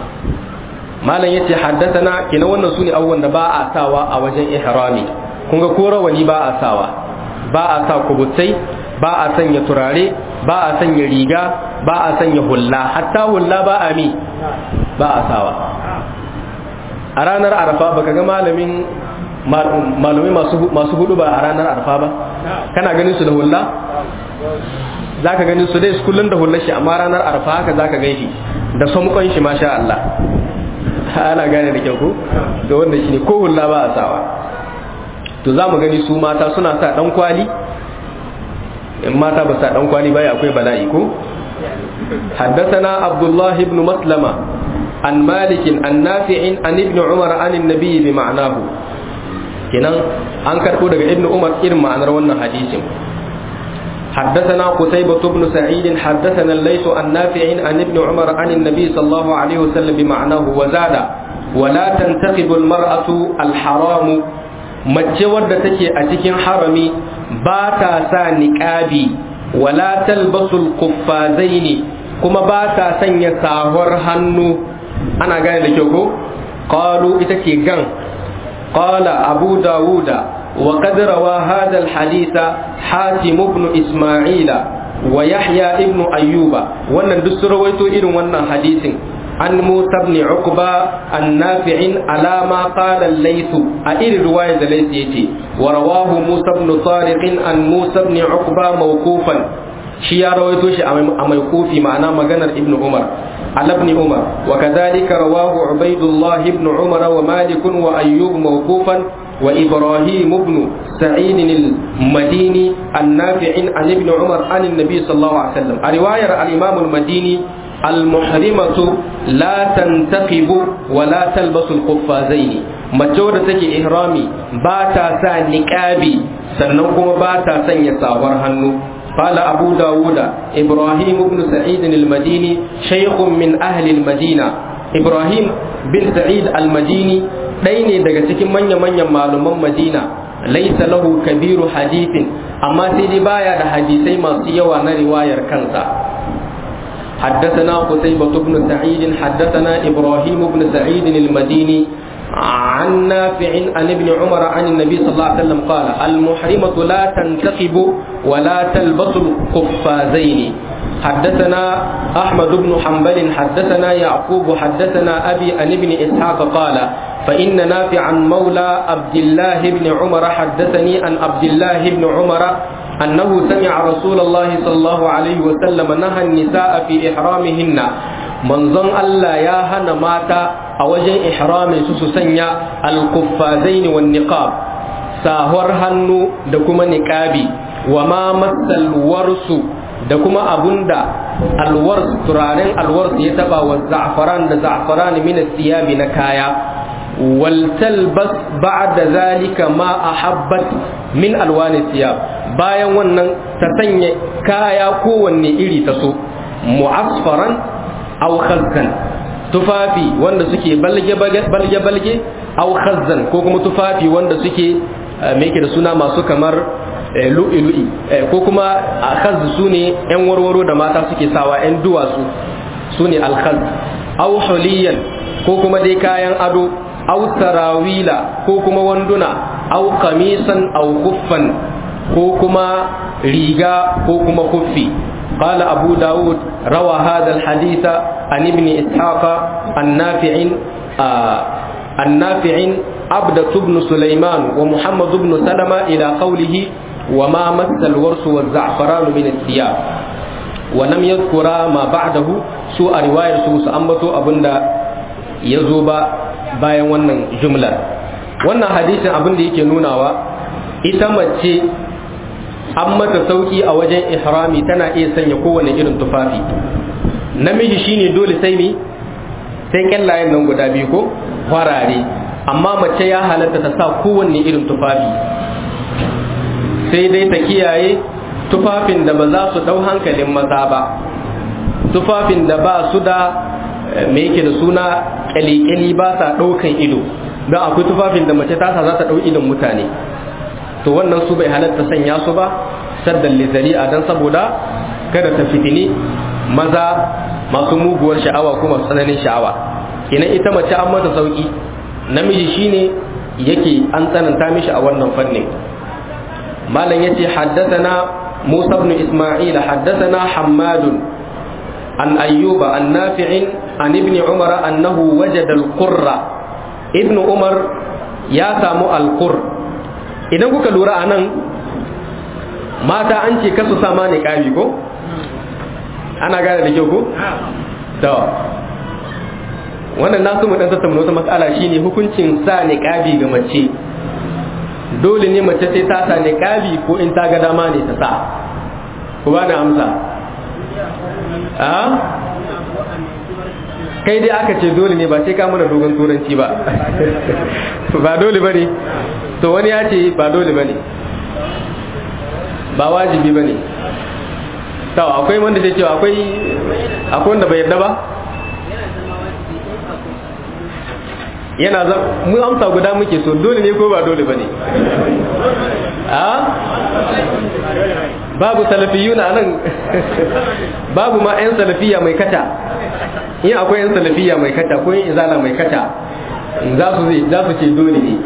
malam yace haddathana kina wannan sune abubuwan da ba a sawa a wajen ihrami kun ga ko rawani ba a sawa ba a sa kubutai ba a sanya turare ba a sanya riga ba a sanya hulla hatta hulla ba a mi ba a sawa a ranar arafa baka ga malamin malumi masu hudu ba a ranar arafa ba kana ganin su da hulla za ka ganin su dai kullum da hullar shi amma ranar arafa haka za ka gan shi da samkon shi masha Allah ana gane da kyau ko da wannan shi ne ko hulla ba a sawa to za mu gani su mata suna sa dan kwali in mata ba sa dan kwali bai akwai bala'i ko حدثنا عبد الله بن مسلمة عن مالك عن نافع عن ابن عمر عن النبي بمعناه kenan an karɓo daga ibn umar irin ma'anar wannan hadisin حدثنا قتيبة بن سعيد حدثنا الليث عن نافع عن ابن عمر عن النبي صلى الله عليه وسلم بمعناه وزاد ولا تنتقب المرأة الحرام mace wadda take a cikin harami ba ta sa niƙabi wala talbasul kuffazaini kuma ba ta sanya sahur hannu ana gane da kyau ko qalu ita ce gan qala abu dawuda wa qad rawa hadha al haditha hatim ibn isma'ila wa yahya ibnu ayyuba wannan duk sun rawaito irin wannan hadisin عن موسى بن عقبة النافع على ما قال الليث أئر رواية الليث يتي ورواه موسى بن طارق عن موسى بن عقبة موقوفا شيا رويتوش موقوفي معنى مغنى ابن عمر على ابن عمر وكذلك رواه عبيد الله بن عمر ومالك وأيوب موقوفا وإبراهيم بن سعيد المديني النافع عن ابن عمر عن النبي صلى الله عليه وسلم رواية الإمام المديني المحرمة لا تنتقب ولا تلبس القفازين mace wadda take ihrami ba ta sa niqabi sannan kuma ba ta sanya sawar hannu قال أبو داود إبراهيم بن سعيد المديني شيخ من أهل المدينة إبراهيم بن سعيد المديني ɗaya daga cikin manya-manyan malaman Madina laisa lahu kabiru hadithin amma sai dai baya da hadisai masu yawa na riwayar kansa حدثنا قتيبة بن سعيد حدثنا إبراهيم بن سعيد المديني عن نافع عن ابن عمر عن النبي صلى الله عليه وسلم قال المحرمة لا تنتقب ولا تلبس القفازين حدثنا أحمد بن حنبل حدثنا يعقوب حدثنا أبي عن ابن إسحاق قال فإن نافعا مولى عبد الله بن عمر حدثني عن عبد الله بن عمر أنه سمع رسول الله صلى الله عليه وسلم نهى النساء في إحرامهن من ظن ألا يا هنا مات أوجه إحرام سسسنيا القفازين والنقاب ساهر هنو دكما نقابي وما مس الورس دكما أبندا الورس ترارين الورس يتبع والزعفران da زعفران من الثياب نكايا ولتلبس بعد ذلك ما أحبت من ألوان الثياب bayan wannan ta sanya kaya kowanne iri ta so mu'asfaran aw khazzan tufafi wanda suke balge balge balge aw khazzan ko kuma tufafi wanda suke me yake da suna masu kamar lu'i lu'i ko kuma khazz sune yan warwaro da mata suke sawa yan duwatsu sune al khazz aw huliyan ko kuma dai kayan ado aw sarawila ko kuma wanduna aw qamisan aw kuffan ko kuma riga ko kuma kuffi قال أبو داود روى هذا الحديث عن ابن إسحاق النافع آه النافع عبدة بن سليمان ومحمد بن سلمة إلى قوله وما مس الورس والزعفران من الثياب ولم يذكر ما بعده سوء رواية سوء سأمبتو أبندا يزوبا bayan wannan jumlar wannan hadisin abin da yake nunawa ita mace an mata sauki a wajen ihrami tana iya sanya kowane irin tufafi namiji shine dole sai mi sai kyallayen nan guda biyu ko farare amma mace ya halatta ta sa kowanne irin tufafi sai dai ta kiyaye tufafin da ba za su dau hankalin maza ba tufafin da ba su da me yake da suna kyalikyali ba sa ɗaukan ido don akwai tufafin da mace tasa za ta ɗau idon mutane to wannan su bai halatta sanya su ba saddan lizari a dan saboda kada ta fitini maza masu muguwar sha'awa kuma tsananin sha'awa kenan ita mace an mata sauki namiji shine yake an tsananta mishi a wannan fannin malam yace haddathana Musa ibn Isma'il haddathana Hammadun عن أيوب عن نافع عن ابن عمر أنه وجد القر ابن عمر يا سامو القر idan kuka lura a nan mata an ce kasu sama ne ƙari ko ana gane da kyau ko? da wannan nasu mu dan tattauna wata matsala shine hukuncin sa ne ƙabi ga mace dole ne mace sai ta sa ne ƙabi ko in ta ga dama ne ta sa ku ba na amsa a kai dai aka ce dole ne ba sai ka mana dogon turanci ba ba dole ba ne to wani ya ce ba dole ba ne ba wajibi ba ne to akwai wanda zai cewa akwai akwai wanda bai yarda ba yana za mu amsa guda muke so dole ne ko ba dole ba ne a babu salafiyuna nan babu ma 'yan salafiya mai kata in akwai 'yan salafiya mai kata ko yin izala mai kata za su zai za su ce dole ne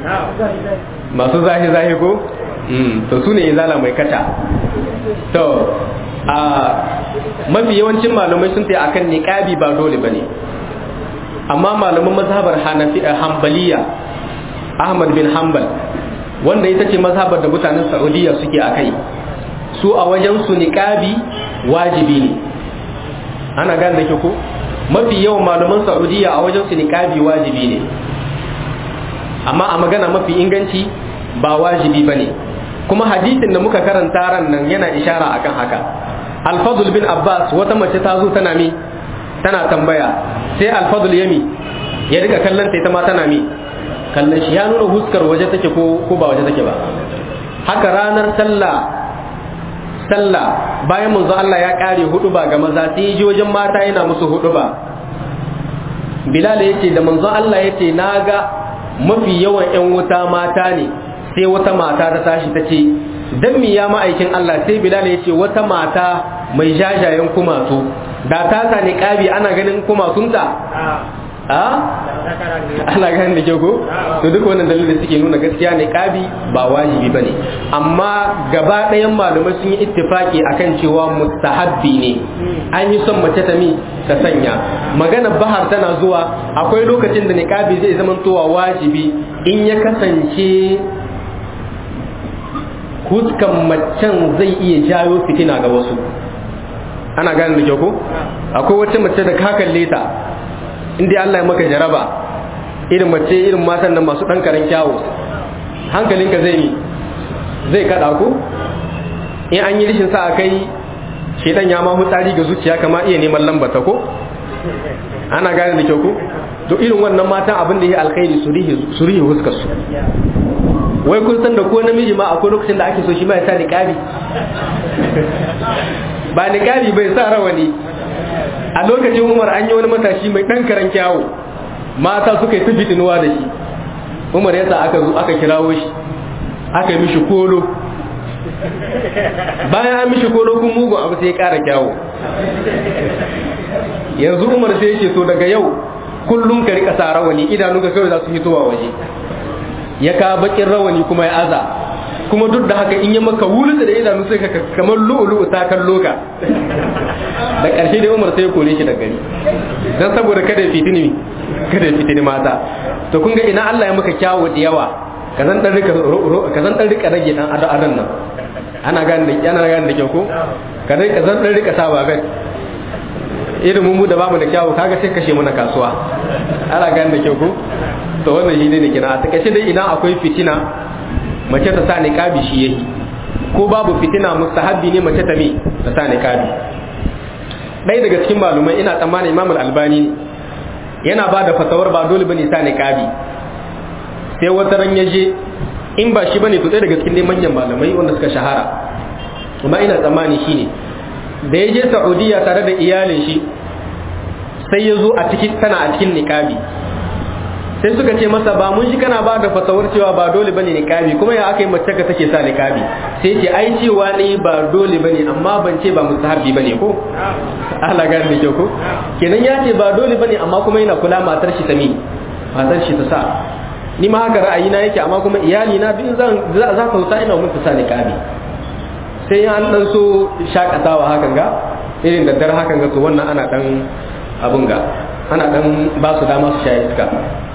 masu zahi zahi ko to su ne izala mai kata to a mafi yawancin malamai sun ta akan niqabi ba dole bane amma malaman mazhabar hanafi hanbaliya ahmad bin hanbal wanda ita ce mazhabar da mutanen saudiya suke akai su a wajen su niqabi wajibi ne ana gane da ke ko mafi yawan malaman saudiya a wajen su niqabi wajibi ne amma a magana mafi inganci ba wajibi bane kuma hadisin da muka karanta ran nan yana ishara akan haka alfadul bin abbas wata mace ta zo tana mi tana tambaya sai alfadul yami ya riga kallon ta ita ma tana mi kallon shi ya nuna huskar waje take ko ko ba waje take ba haka ranar sallah sallah bayan manzo Allah ya kare hudu ba ga maza sai ji wajen mata yana musu hudu ba bilal yace da manzo Allah yace naga mafi yawan yan wuta mata ne sai wata mata ta tashi ta ce dan mi ya ma'aikin Allah sai bilal yace wata mata mai jajayen kumatu da ta sa niqabi ana ganin kumatunta a ana ganin da ke ko to duk wannan dalilin suke nuna gaskiya ne kabi ba wajibi bane amma gaba ɗayan malamai sun yi ittifaki akan cewa mustahabbi ne an yi son mace ta mi ta sanya magana bahar tana zuwa akwai lokacin da niqabi zai zama towa wajibi in ya kasance huskan macen zai iya jayo fitina ga wasu ana gane da ke ko akwai wata mace da ka kalle ta inda Allah ya maka jaraba irin mace irin matan nan masu ɗan karen kyawu hankalinka zai yi zai kaɗa ku in an yi rishin sa a kai shedan ya ma hutsari ga zuciya kama iya neman lambata ko ana gane da kyau ko to irin wannan matan abin da ya alkhairi su rihe huskar su wai kun san da ko namiji ma akwai lokacin da ake so shi ma ya sa niqabi ba niqabi bai sa rawani a lokacin umar an yi wani matashi mai ɗan karen kyawu mata suka yi ta fitinuwa da shi umar yasa aka zo aka kirawo shi aka yi mishi kolo bayan an mishi kolo kun mugun abu sai ya ƙara kyawu yanzu umar sai ya ce to daga yau kullum ka rika sa rawani idanu ka kawai za su fitowa waje ya ka bakin rawani kuma ya aza kuma duk da haka in yi maka wulu da idanu sai ka kamar lu'ulu'u ta kallo ka da ƙarshe dai umar sai ya kore shi da gari don saboda kada ya fitini kada ya fitini mata to kun ga ina Allah ya maka kyawu da yawa ka zan dan rika ka zan dan rika rage dan ado adon nan ana gane da ana gane da kyau ko ka rika zan dan rika sa babet irin mu da bamu da kyawu kaga sai kashe mana kasuwa ana gane da kyau ko to wannan shi ne da kina a takaice dai idan akwai fitina mace ta sa niqabi shi yake ko babu fitina mustahabbi ne mace ta me ta sa niqabi ɗaya daga cikin malumai ina tsammanin imam al-albani ne yana ba da fatawar ba dole bane sa niqabi sai wata ran yaje in ba shi bane to ɗaya daga cikin manyan malamai wanda suka shahara kuma ina tsammani shine da ya je Saudiya tare da iyalin shi sai ya zo a cikin tana a cikin niqabi sai suka ce masa ba mun shi kana ba da fatawar cewa ba dole bane niqabi kuma ya aka yi mace ka take sa niqabi sai ce ai cewa ne ba dole bane amma ban ce ba mustahabbi bane ko Allah gane da kyau ko kenan ya ce ba dole bane amma kuma yana kula matar shi ta mi matar shi ta sa ni ma haka ra'ayi na yake amma kuma iyali na bin zan za ka huta ina mun ta sa niqabi sai an dan so shakatawa hakan ga irin da dare hakan ga to wannan ana dan abun ga ana dan ba su dama su shaye iska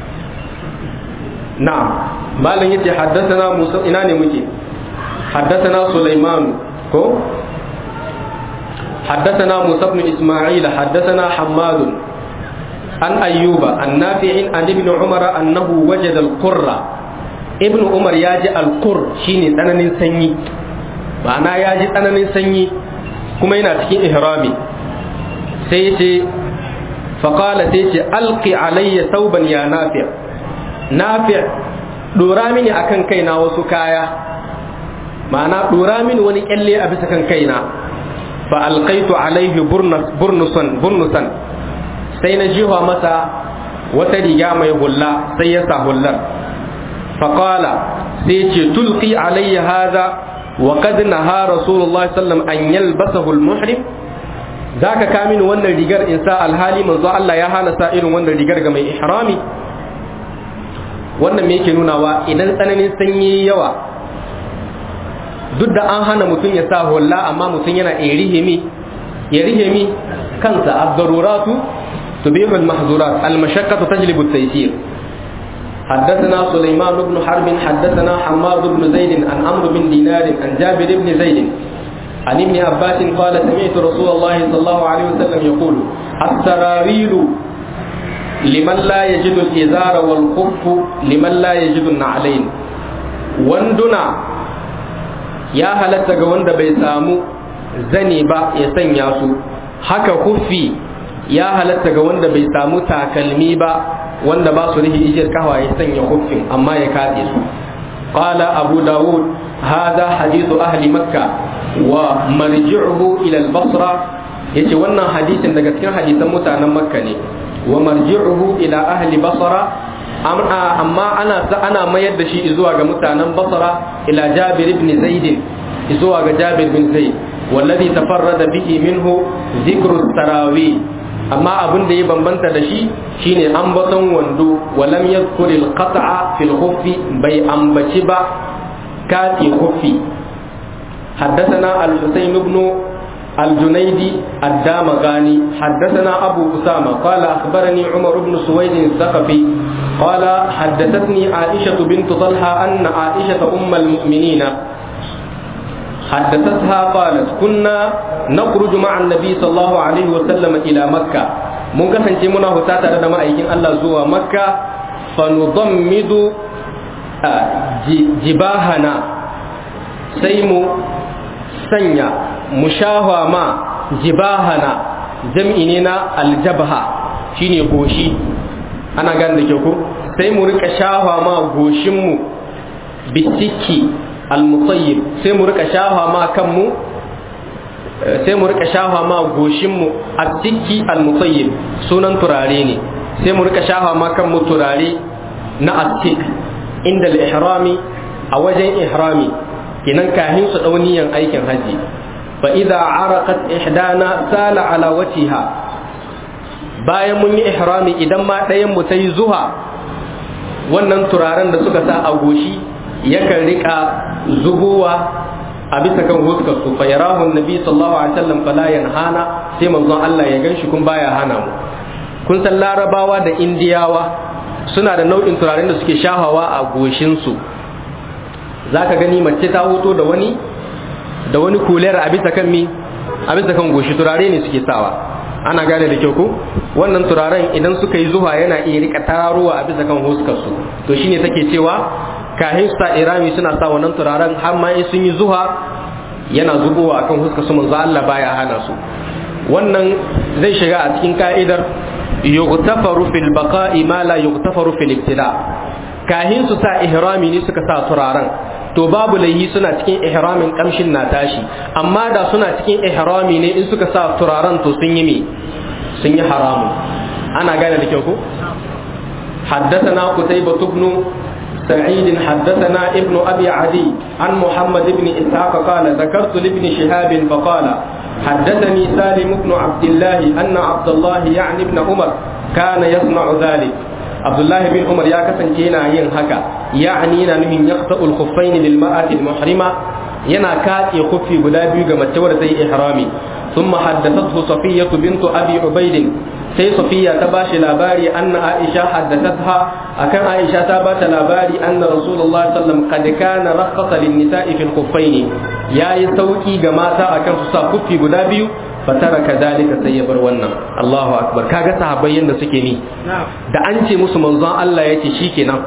na'am malam yace haddathana Musa ina ne muke haddathana Sulaiman ko haddathana Musa ibn Isma'il haddathana Hammad an Ayyuba an Nafi'in an Ibn Umar annahu wajada al-qurra Ibn Umar ya ji al-qur shine tsananin sanyi ma'ana ya ji tsananin sanyi kuma yana cikin ihrami sai yace faqala sai yace alqi alayya thawban ya nafi' nafi' dora mini akan kaina wasu kaya ma'ana dora mini wani kyalle a bisa kan kaina fa alqaitu alaihi burnusan burnusan sai na jiwa masa wata riga mai hulla sai ya sa hullar faqala sai ce tulqi alayya hadha wa qad naha rasulullah sallam an yalbasahu almuhrim zaka ka mini wannan rigar in sa alhali manzo Allah ya hana sa irin wannan rigar ga mai ihrami wannan me yake nunawa idan tsananin sanyi yawa duk da an hana mutum ya sa hulla amma mutum yana iya rihimi ya rihimi kansa ad-daruratu tubihu al-mahzurat al-mashaqqatu tajlibu at-taysir حدثنا سليمان بن حرب حدثنا حماد بن زيد عن عمرو بن دينار عن جابر بن زيد عن ابن عباس قال سمعت رسول الله صلى الله عليه وسلم يقول السراويل لمن لا يجد الإزار والخف لمن لا يجد النعلين وندنا يا هلتا ga wanda bai samu zani ba ya sanya su haka kuffi ya halatta ga wanda bai samu takalmi ba wanda ba su rihi ijir kawa ya sanya kuffin amma ya katse su qala abu dawud hadha hadithu ahli makka wa marji'uhu ila al-basra yace wannan hadisin daga cikin hadisan mutanen makka ne wa marji'uhu ila ahli basra amma ana ana mayar da shi zuwa ga mutanen basra ila jabir ibn zaid zuwa ga jabir bin zaid wallazi tafarrada bihi minhu dhikru tarawih amma abin da ya bambanta da shi shine ambaton wando walam yadhkur al-qat'a fil khuffi bai ambaci ba kati khuffi حدثنا الحسين بن الجنيدي الدامغاني حدثنا أبو أسامة قال أخبرني عمر بن سويد الثقفي قال حدثتني عائشة بنت طلحة أن عائشة أم المؤمنين حدثتها قالت كنا نخرج مع النبي صلى الله عليه وسلم إلى مكة mun kasance muna huta tare da ma'aikin Allah zuwa makka fanudammidu jibahana sai mu sanya mu shahwa ma jibahana jam'i ne na aljabha shine goshi ana gane da ke ko sai mu rika shahwa ma goshinmu bisiki almutayyib sai mu rika shahwa ma kanmu sai mu rika shahwa ma goshinmu asiki almutayyib sunan turare ne sai mu rika shahwa ma kanmu turare na asik inda al-ihrami a wajen ihrami kinan kahin su dauniyan aikin haji fa idza araqat ihdana sala ala wajhiha bayan mun yi ihrami idan ma ɗayan mu tayi zuha wannan turaren da suka sa a goshi yakan rika zubowa a bisa kan huskar su fa yarahu annabi sallallahu alaihi wasallam fala yanhana sai manzon Allah ya ganshi kun baya hana mu kun san larabawa da indiyawa suna da nau'in turaren da suke shahawa a goshin su zaka gani mace ta hoto da wani da wani kuler a bisa kan mi a bisa kan goshi turare ne suke sawa ana gane da kyau ko wannan turaren idan suka yi zuwa yana iya rika tararowa a bisa kan huskar su to shine take cewa kahin sa irami suna sa wannan turaren har ma in sun yi zuwa yana zubowa akan huskar su manzo Allah baya hana su wannan zai shiga a cikin ka'idar yughtafaru fil baqa'i ma la yughtafaru fil ibtila kahin su sa ihrami ne suka sa turaren to babu laihi suna cikin ihramin kamshin na tashi amma da suna cikin ihrami ne in suka sa turaren to sun yi me sun yi haramu ana gane da kyau ko حدثنا قتيبة بن سعيد حدثنا ابن أبي عدي عن محمد بن إسحاق قال ذكرت لابن شهاب فقال حدثني سالم بن عبد الله أن عبد الله يعني ابن عمر كان يصنع ذلك عبد الله بن عمر يا كسن كينا ين هكا يعني نمين يقطع الخفين للمرأة المحرمة ينا كات يخفي بلا بيوغا متور زي إحرامي ثم حدثته صفية بنت أبي عبيد sai safiya ta bashi labari anna aisha haddathatha akan aisha ta bata labari anna rasulullah sallallahu alaihi wasallam kad kana rakhasa lin nisa'i fil khuffain yayi sauki ga mata akan su sa kuffi guda biyu fatara kadalika sai ya bar wannan Allahu akbar kaga sahabbai yanda suke ni da an ce musu manzon Allah yace shikenan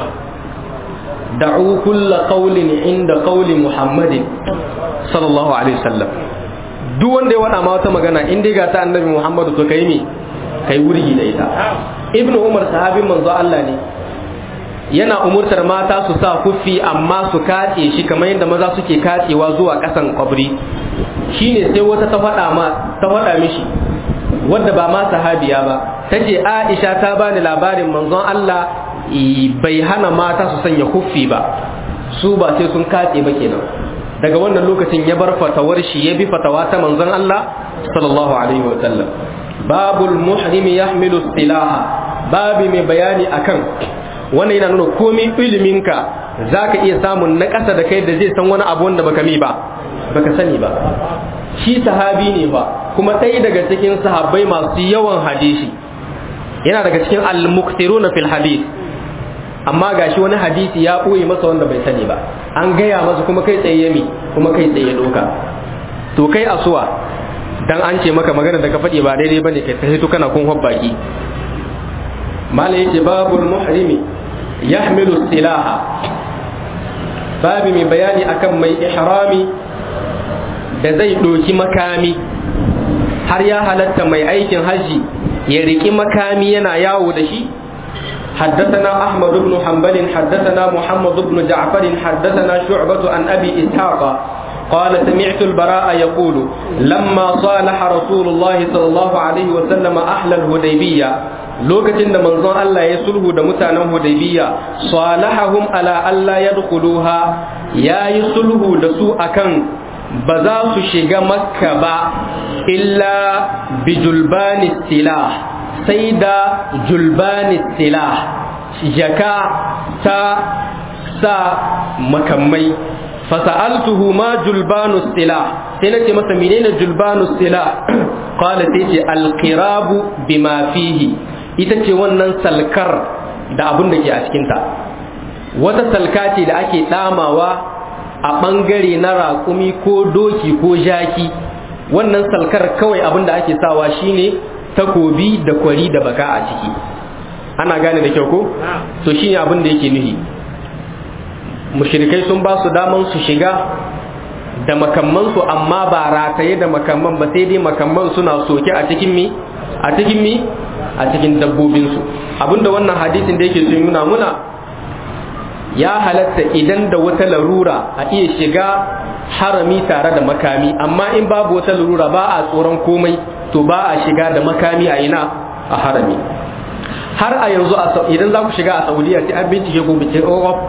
da'u kulla qawlin inda qawli muhammadin sallallahu alaihi wasallam duk wanda ya wada ma wata magana in dai ga ta annabi muhammadu to kai me kai wurgi da ita ibnu umar sahabin manzo Allah ne yana umurtar mata su sa kuffi amma su katse shi kamar yadda maza suke katsewa zuwa kasan kwabri shine sai wata ta faɗa ma ta faɗa mishi wadda ba ma sahabiya ba tace Aisha ta bani labarin manzon Allah bai hana mata su sanya kuffi ba su ba sai sun katse ba kenan daga wannan lokacin ya bar fatawar shi ya bi fatawa ta manzon Allah sallallahu alaihi wa sallam babul muhrimi yahmilu silaha babi mai bayani akan wannan yana nuna komai iliminka zaka iya samun na ƙasa da kai da zai san wani abu wanda baka mi ba baka sani ba shi sahabi ne ba kuma ɗaya daga cikin sahabbai masu yawan hadisi yana daga cikin al-muqtiruna fil hadith amma gashi wani hadisi ya ɓoye masa wanda bai sani ba an gaya masa kuma kai tsaye yami kuma kai tsaye doka to kai asuwa dan an ce maka magana da ka faɗi ba daidai bane kai ta hito kana kun baki mala yace babul muhrimi yahmilu silaha babi mai bayani akan mai ihrami da zai ɗoki makami har ya halatta mai aikin hajji ya riƙi makami yana yawo da shi حدثنا أحمد بن حنبل حدثنا محمد بن جعفر حدثنا شعبة عن أبي إسحاق قال سمعت البراء يقول لما صالح رسول الله صلى الله عليه وسلم أهل الهديبية lokacin da manzon Allah ya sulhu da mutanen Hudaybiya salahahum ala alla yadkhuluha yayi sulhu da su akan ba za su shiga makka ba illa bi julbani silah sai da julbani silah jaka ta sa makamai fasa'altuhu ma julbanu silah sai nace masa menene julbanu silah qala sai ce alqirabu bima fihi ita ce wannan salkar da abin da ke a cikinta wata salka ce da ake damawa a ɓangare na raƙumi ko doki ko jaki wannan salkar kawai abin da ake sawa shine takobi da kwari da baka a ciki ana gane da kyau ko to shine abin da yake nuhi mushrikai sun ba su daman su shiga da makammansu amma ba rataye da makamman ba sai dai makamman suna soke a cikin mi a cikin mi a cikin dabbobinsu abinda wannan hadisin da yake sun nuna muna ya halatta idan da wata larura a iya shiga harami tare da makami amma in babu wata larura ba a tsoron komai to ba a shiga da makami a ina a harami har a yanzu idan za ku shiga a saudiya sai an bincike ku bincike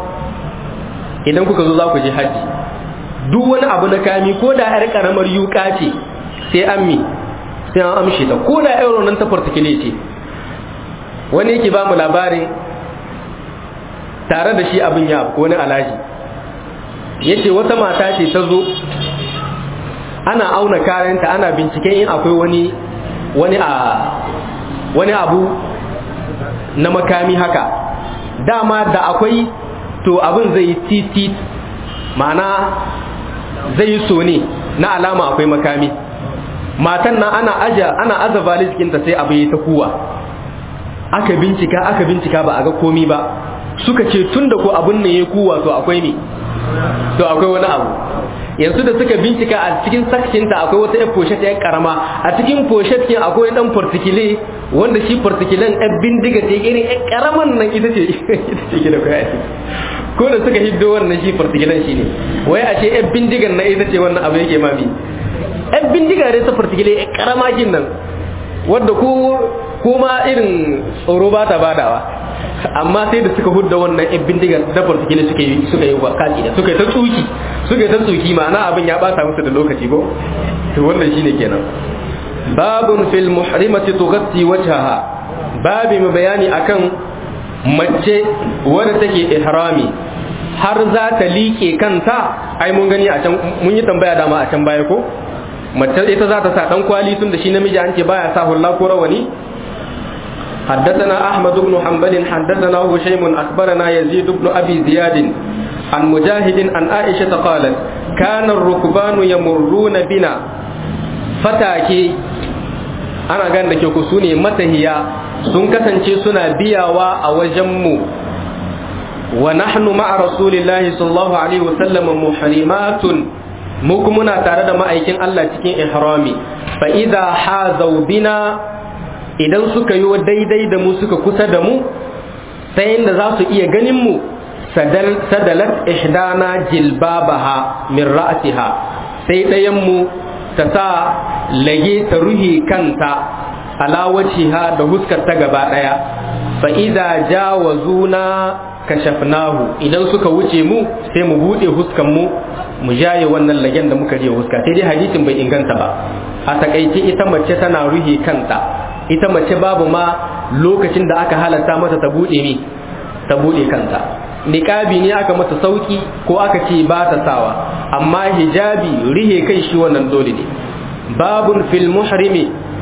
idan kuka zo za ku je hajji duk wani abu na kami ko da yar karamar yuka ce sai an mi sai an amshe ta ko da euro nan ta fartikile ce wani yake ba mu labarin tare da shi abin ya ko wani alaji yace wata mata ce ta zo ana auna kayanta ana binciken in akwai wani wani a wani abu na makami haka dama da akwai to abin zai yi titit ma'ana zai yi so ne na alama akwai makami matan nan ana aja ana aza valiskinta sai abu ya ta kuwa aka bincika aka bincika ba a ga komi ba suka ce tun da ko abin nan ya kuwa to akwai ne to akwai wani abu yanzu da suka bincika a cikin sakshinta akwai wata yan foshet yan karama a cikin foshet kin akwai dan fartikile wanda shi fartikilen yan bindiga ce irin yan karaman nan ita ce ita ce ke da kai ko da suka hiddo wannan shi fartikilen shi ne wai a ce yan bindigan na ita ce wannan abu yake mami yan bindiga dai ta fartikile yan karama kin nan wanda ko kuma irin tsoro ba ta badawa amma sai da suka hudda wannan yan bindigar da fartikile suka yi suka yi kaci da suka yi ta tsuki suka yi ta tsuki ma'ana abin ya bata musu da lokaci ko to wannan shine kenan babun fil muhrimati tughatti wajhaha babi mu bayani akan mace wadda take ihrami har za ta liƙe kanta ai mun gani a can mun yi tambaya dama a can baya ko mace ita za ta sa dan kwali tun da shi namiji an ce baya sa hulla ko rawani حدثنا أحمد بن حنبل حدثنا هشيم أخبرنا يزيد بن أبي زياد عن مجاهد عن عائشة قالت كان الركبان يمرون بنا فتاكي أنا قال لك يكسوني متهيا sun kasance suna biyawa a wajenmu wa nahnu ma'a rasulillahi sallallahu alaihi wasallam muhrimatun mu kuma muna tare da ma'aikin Allah cikin ihrami fa idza hazaw bina idan suka yi daidai da mu suka kusa da mu sai inda za su iya ganin mu sadalat ihdana jilbabaha min ra'siha sai ɗayan mu ta sa lage ta ruhi kanta ala wajhiha da huskar ta gaba ɗaya fa idza jawazuna kashafnahu idan suka wuce mu sai mu bude huskan mu mu jaye wannan lagen da muka je huska sai dai hadisin bai inganta ba a takaice ita mace tana ruhi kanta ita mace babu ma lokacin da aka halatta mata ta bude mi ta bude kanta niqabi ne aka mata sauki ko aka ce ba ta sawa amma hijabi rihe kai shi wannan dole ne babun fil muhrimi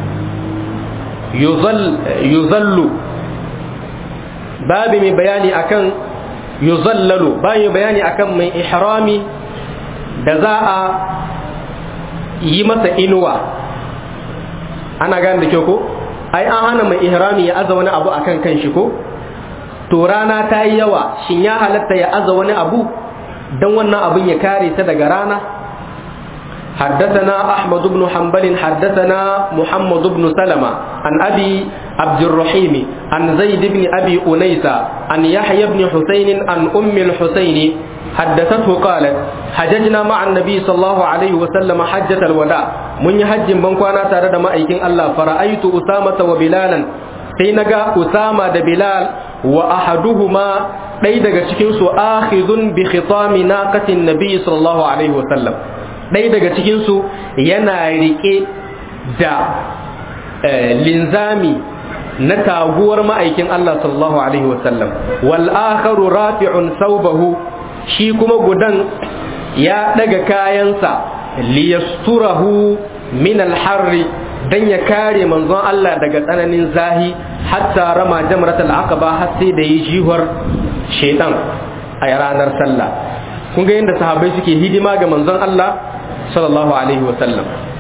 yuzallu babi mai bayani akan yuzallalu bayan bayani akan mai ihrami da za a yi masa inuwa ana gane da kyau ko ai an hana mai ihrami ya aza wani abu akan kan shi ko to rana ta yi yawa shin ya halatta ya aza wani abu don wannan abin ya kare ta daga rana حدثنا أحمد بن حنبل حدثنا محمد بن سلمة عن أبي عبد الرحيم عن زيد بن أبي أنيسة عن يحيى بن حسين عن أم الحسين حدثته قالت حججنا مع النبي صلى الله عليه وسلم حجة الوداع من يحج بنكوانا تارد ما أيكين الله فرأيت أسامة وبلالا سينغا أسامة بلال وأحدهما ɗaya daga cikinsu akhidun bi khitami naqatin nabi sallallahu alaihi wasallam ɗaya daga cikinsu yana riƙe da linzami na taguwar ma'aikin Allah sallallahu alaihi wasallam wal akharu rafi'un saubahu shi kuma gudan ya daga kayansa liyasturahu min al-harri dan ya kare manzon Allah daga tsananin zahi hatta rama jamratul aqaba har sai da yi jihar shaitan a ranar sallah kun ga yadda sahabbai suke hidima ga manzon Allah sallallahu alaihi wasallam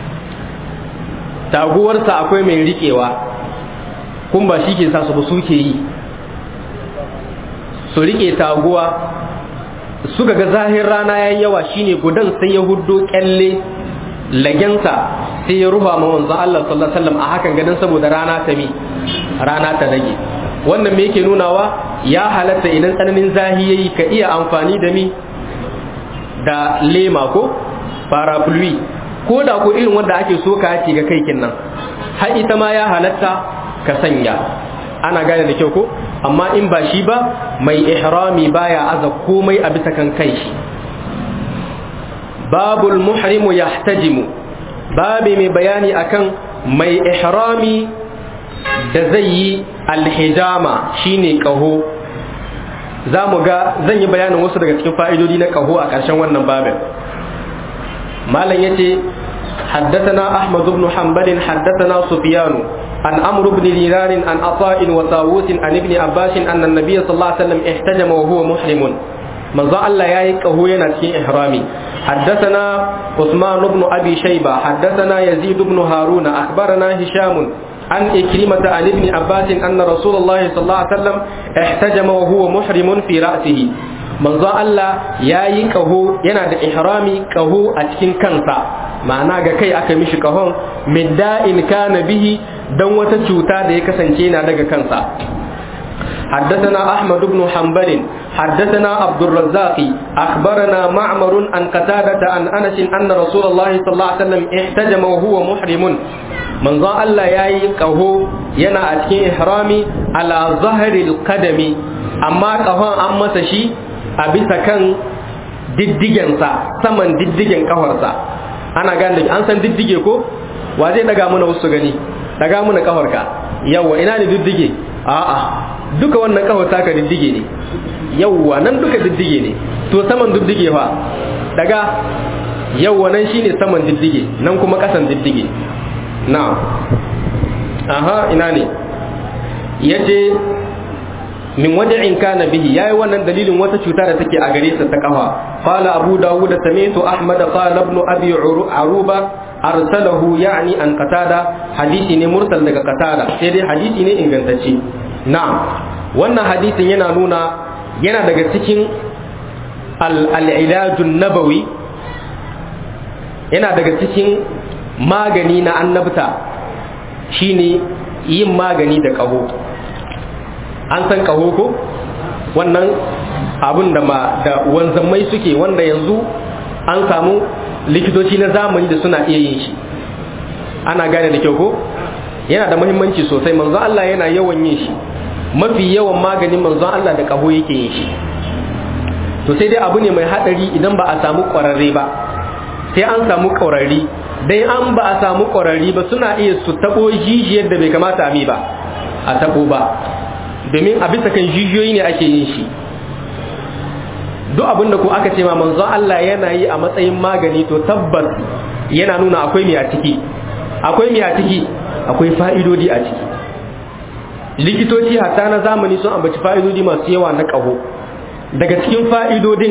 taguwarsa akwai mai riƙewa kun ba shi ke sa su ba su ke yi su riƙe taguwa suka ga zahir rana ya yawa shine gudan sai ya huddo kyalle lagensa sai ya rufa ma manzon Allah sallallahu alaihi wasallam a hakan ganin saboda rana ta mi rana ta rage wannan me yake nunawa ya halatta idan tsananin zahi yayi ka iya amfani da mi da lema ko parapluie ko da ko irin wanda ake so ka ga kai nan har ita ma ya halatta ka sanya ana gane da kyau ko amma in ba shi ba mai ihrami baya aza komai a bisa kan kai shi babul muhrimu yahtajimu babi mai bayani akan mai ihrami da zai yi alhijama shine kaho za mu ga zan yi bayanin wasu daga cikin fa'idodi na kaho a ƙarshen wannan babin malam yace حدثنا أحمد بن حنبل حدثنا سفيان عن عمرو بن دينار عن عطاء وطاووس عن ابن عباس أن النبي صلى الله عليه وسلم احتجم وهو محرم من ظن الله يايك هو ينتهي إحرامي حدثنا عثمان بن أبي شيبة حدثنا يزيد بن هارون أخبرنا هشام عن إكرمة عن ابن عباس أن رسول الله صلى الله عليه وسلم احتجم وهو محرم في رأسه من ظن الله يايك هو ينادي إحرامي كهو أتكين كنسا ma'ana ga kai aka mishi kahon midda'in kana bihi dan wata cuta da ya kasance na daga kansa حدثنا أحمد بن حنبل حدثنا عبد الرزاق أخبرنا معمر عن قتادة عن أنس أن رسول الله صلى الله عليه وسلم احتجم وهو محرم من ظن الله ياي كهو ينا أتكين إحرامي على ظهر القدم أما كهو أما تشي أبسا كان diddigensa saman diddigen kafarsa ana gane an san diddige ko wa zai daga mana wasu gani daga mana kafarka yawa ina ne diddige a'a duka wannan kafar taka diddige ne yawa nan duka diddige ne to saman diddige fa daga yawa nan shine saman diddige nan kuma kasan diddige na aha ina ne yace min wada'in kana bihi yayi wannan dalilin wata cuta da take a gare sa ta kafa qala abu dawud sami'tu ahmad qala ibn abi aruba arsalahu yani an qatada hadisi ne mursal daga qatada sai dai hadisi ne ingantacce na'am wannan hadisin yana nuna yana daga cikin al-ilajun nabawi yana daga cikin magani na annabta shine yin magani da kaho an san kaho ko wannan abun da ma da wanzammai suke wanda yanzu an samu likitoci na zamani da suna iya yin shi ana gane da kyau ko yana da muhimmanci sosai manzon Allah yana yawan yin shi mafi yawan maganin manzon Allah da kaho yake yin shi to sai dai abu ne mai hadari idan ba a samu kwararre ba sai an samu kwararri dai an ba a samu kwararri ba suna iya su tabo jijiyar da bai kamata a mi ba a tabo ba domin a bisa kan jijiyoyi ne ake yin shi duk abin da ko aka ce ma manzon Allah yana yi a matsayin magani to tabbas yana nuna akwai mai a ciki akwai mai a ciki akwai fa'idodi a ciki likitoci hatta na zamani sun ambaci fa'idodi masu yawa na ƙaho daga cikin fa'idodin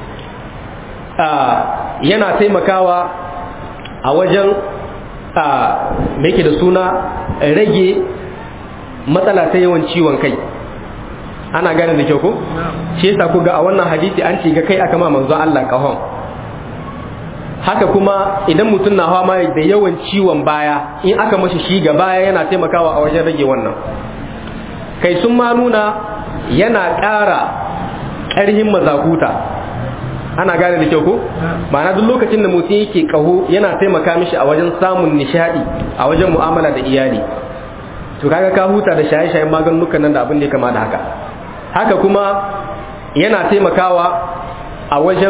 yana taimakawa a wajen da yake da suna rage matsala ta yawan ciwon kai ana gane da kyau ko shi yasa ku ga a wannan hadisi an ce ga kai aka ma manzo Allah kahon haka kuma idan mutum na hawa da yawan ciwon baya in aka mashi shi ga baya yana taimakawa a wajen rage wannan kai sun ma nuna yana ƙara ƙarhin mazakuta ana gane da kyau ko ma'ana duk lokacin da mutum yake kaho yana taimaka mishi a wajen samun nishadi a wajen mu'amala da iyali to kaga ka huta da shaye-shayen maganukan nan da abin da ya kama da haka haka kuma yana taimakawa a wajen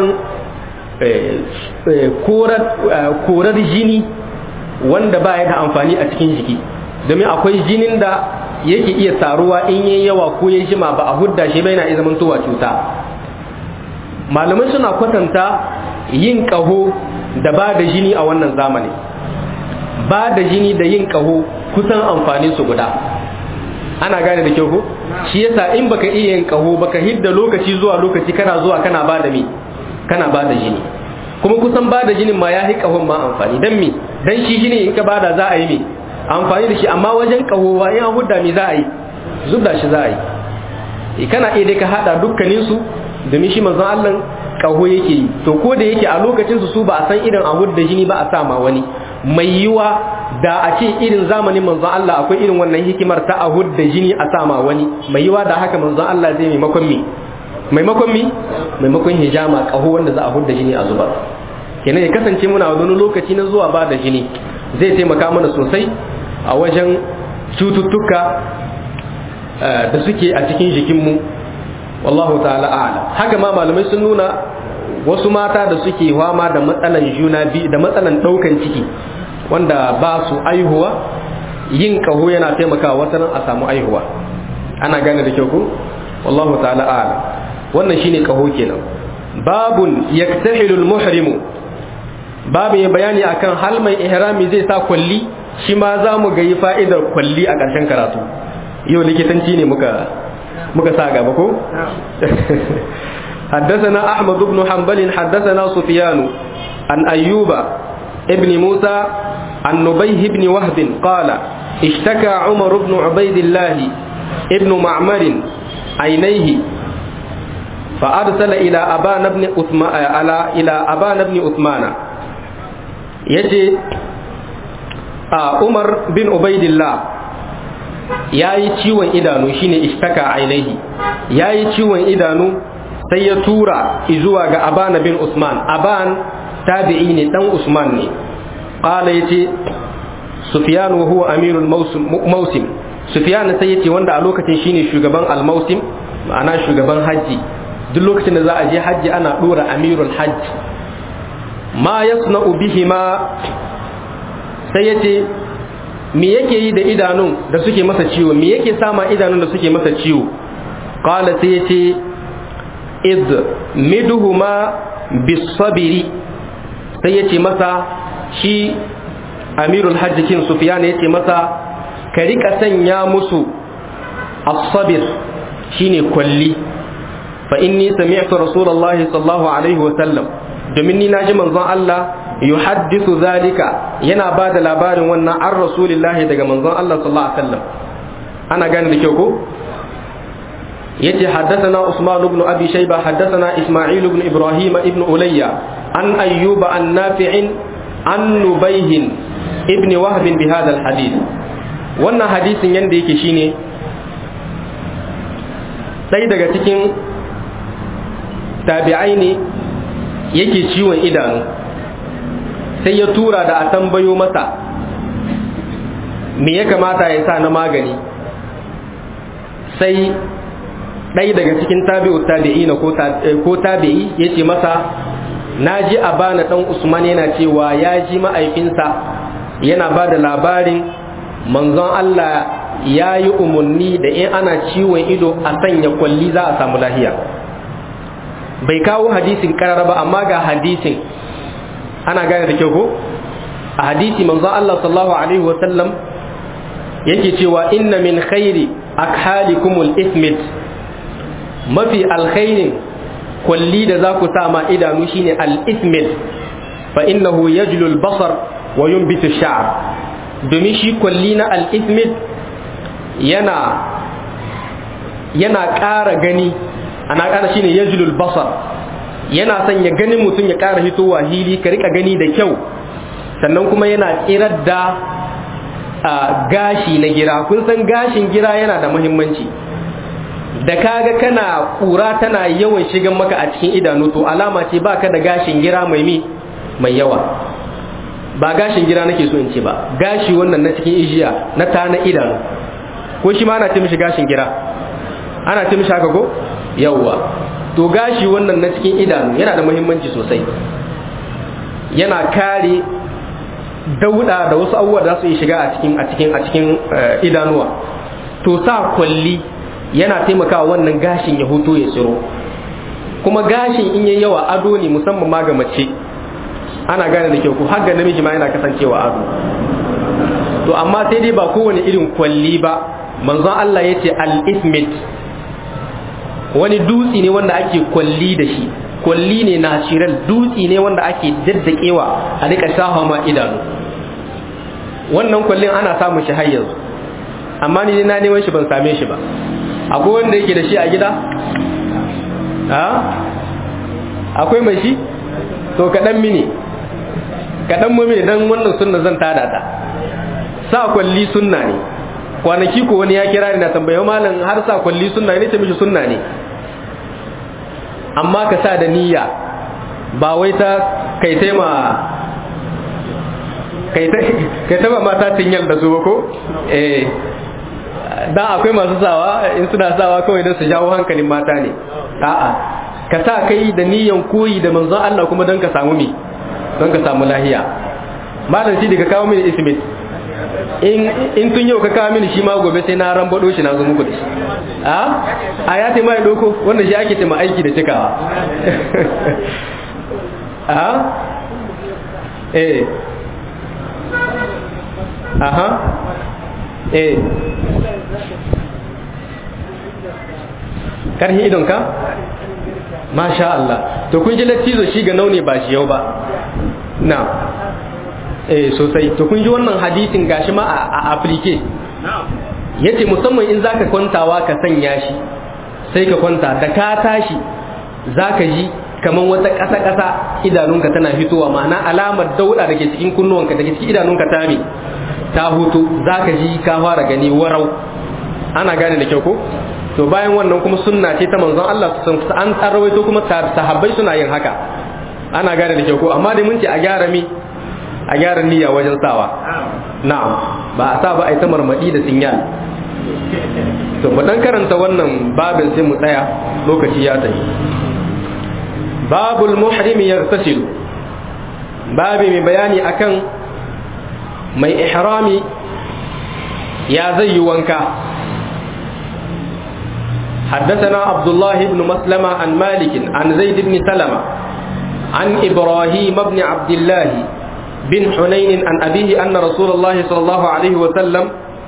korar jini wanda ba ya da amfani a cikin jiki domin akwai jinin da yake iya taruwa in yayi yawa ko ya jima ba a hudda shi bai na iya zamantowa cuta malamai suna kwatanta yin ƙaho da ba da jini a wannan zamani ba da jini da yin ƙaho kusan amfanin su guda ana gane da kyau ko shi yasa in baka iya yin ƙaho baka hidda lokaci zuwa lokaci kana zuwa kana ba da me kana ba da jini kuma kusan ba da jinin ma ya yi ƙahon ma amfani dan me dan shi jini in ka bada za a yi me amfani da shi amma wajen ƙaho wa in an hudda me za a yi zubda shi za a yi kana iya dai ka hada dukkanin su domin shi manzon Allah kaho yake yi to ko da yake a lokacin su su ba a san irin ahud da jini ba a sa ma wani mai yiwa da a ce irin zamanin manzon Allah akwai irin wannan hikimar ta ahud da jini a sa ma wani mai yiwa da haka manzon Allah zai maimakon mi maimakon mi maimakon hijama kaho wanda za a hudda jini a zubar kenan ya kasance muna wani lokaci na zuwa ba da jini zai taimaka mana sosai a wajen cututtuka da suke a cikin jikinmu wallahu ta'ala a'lam haka ma malamai sun nuna wasu mata da suke fama da matsalan juna biyu da matsalan daukan ciki wanda ba su aihuwa yin kaho yana taimakawa wata nan a samu aihuwa ana gane da kyau ko wallahu ta'ala a'lam wannan shine kaho kenan babun yaktahilu al-muhrimu babu ya bayani akan hal mai ihrami zai sa kwalli shi ma za mu ga yi fa'idar kwalli a ƙarshen karatu yau likitanci ne muka muka sa gaba ko حدثنا أحمد بن حنبل حدثنا سفيان عن أيوب ابن موسى عن نبيه بن وهب قال اشتكى عمر بن عبيد الله ابن معمر عينيه فأرسل إلى أبان بن أثمان إلى أبان بن عثمان يجي عمر بن عبيد الله ya yi ciwon idanu shine ishtaka ainihi ya yi ciwon idanu sai ya tura zuwa ga aban bin usman aban tabi'i ne dan usman ne qala yace sufyan wa huwa amirul mawsim sufyan sai yace wanda a lokacin shine shugaban al mawsim ma'ana shugaban haji duk lokacin da za a je haji ana dora amirul hajj ma yasna'u bihima sai yace me yake yi da idanun da suke masa ciwo me yake sama idanun da suke masa ciwo qala sai yace id midhuma bisabiri sai yace masa shi amirul hajj kin sufyan yace masa ka rika sanya musu as-sabir shine kwalli fa inni sami'tu rasulullahi sallallahu alaihi wa sallam domin ni naji manzon Allah yuhaddithu zalika yana ba da labarin wannan an rasulillahi daga manzon Allah sallallahu alaihi wasallam ana gane da kyau ko yace haddathana Usman ibn Abi Shayba haddathana Isma'il ibn Ibrahim ibn Ulayya an Ayyuba an Nafi'in an Nubayh ibn Wahb bi hadha al-hadith wannan hadisin yanda yake shine ɗaya daga cikin tabi'ai ne yake ciwon idanu sai ya tura da a tambayo masa me ya kamata ya sa na magani sai ɗaya daga cikin tabi'u tabi'ina ko tabi'i ya ce masa na ji a bana ɗan usman yana cewa ya ji ma'aifinsa yana ba da labarin manzon Allah ya yi umarni da in ana ciwon ido a sanya kwalli za a samu lahiya bai kawo hadisin karara ba amma ga hadisin ana gane da kyau ko a hadisi manzon Allah sallallahu alaihi wa sallam yake cewa inna min khairi akhalikumul ismit mafi alkhairin kwalli da za ku sa ma idanu shine al-ismit fa innahu yajlu al-basar wa yunbitu sha'r domin shi kwalli na al-ismit yana yana ƙara gani ana ƙara shine yajlu al-basar yana sanya ganin mutum ya ƙara hitowa hili ka rika gani da kyau sannan kuma yana tsirar da gashi na gira kun san gashin gira yana da muhimmanci da kaga kana kura tana yawan shigan maka a cikin idanu to alama ce baka da gashin gira mai mi mai yawa ba gashin gira nake so in ce ba gashi wannan na cikin ijiya na ta na idanu ko shi ma ana ce mishi gashin gira ana ce mishi haka ko yawwa to gashi wannan na cikin idanu yana da muhimmanci sosai yana kare dauda da wasu abubuwa da su yi shiga a cikin a cikin a cikin idanuwa to sa kwalli yana taimakawa wannan gashin ya huto ya tsiro kuma gashin in yayi yawa ado ne musamman ma ga mace ana gane da kyau ko har ga namiji ma yana kasancewa ado to amma sai dai ba kowane irin kwalli ba manzon Allah ya ce al-ismit wani dutsi ne wanda ake kwalli da shi kwalli ne natural dutsi ne wanda ake daddakewa a rika shafa ma idanu wannan kwallin ana samun shi har yanzu amma ni na neman shi ban same shi ba akwai wanda yake da shi a gida akwai mai shi to kaɗan mini kaɗan mu mini don wannan sunna zan tada ta sa kwalli sunna ne kwanaki ko wani ya kira ni na tambaye malam har sa kwalli sunna ne ce mishi sunna ne amma ka sa da niyya ba wai ta kai taima kai taba mata tinyal da su ba ko eh dan akwai masu sawa in suna sawa kawai don su jawo hankalin mata ne a'a ka sa kai da niyyan koyi da manzon Allah kuma don ka samu mi don ka samu lahiya malam shi da ka kawo mini ismit in in tun yau ka kawo mini shi ma gobe sai na rambado shi na zo muku da shi a a ya ce mai doko wanda shi ake ce ma aiki da cikawa a eh aha eh karhi idonka masha Allah to kun ji lattizo shi ga naune ba shi yau ba na eh sosai to kun ji wannan hadisin gashi ma a afirke yace musamman in zaka kwantawa ka sanya shi sai ka kwanta da ka tashi zaka ji kamar wata ƙasa-ƙasa idanunka tana fitowa ma'ana alamar dauda da ke cikin kunnuwanka da ke cikin idanunka ta me ta hutu zaka ji ka fara gani warau ana gane da kyau ko to bayan wannan kuma sunna ce ta manzon Allah sun an rawaito kuma sahabbai suna yin haka ana gane da kyau ko amma dai mun ce a gyara mi a gyara niyya wajen sawa na'am ba a sa ba a yi ta marmadi da sinyal to mu dan karanta wannan babin sai mu tsaya lokaci ya tafi babul muhrimi yartasilu babi mai bayani akan mai ihrami ya zai yi wanka حدثنا عبد الله بن مسلمة عن مالك عن زيد بن سلمة عن إبراهيم بن عبد الله بن حنين عن أبيه أن رسول الله صلى الله عليه وسلم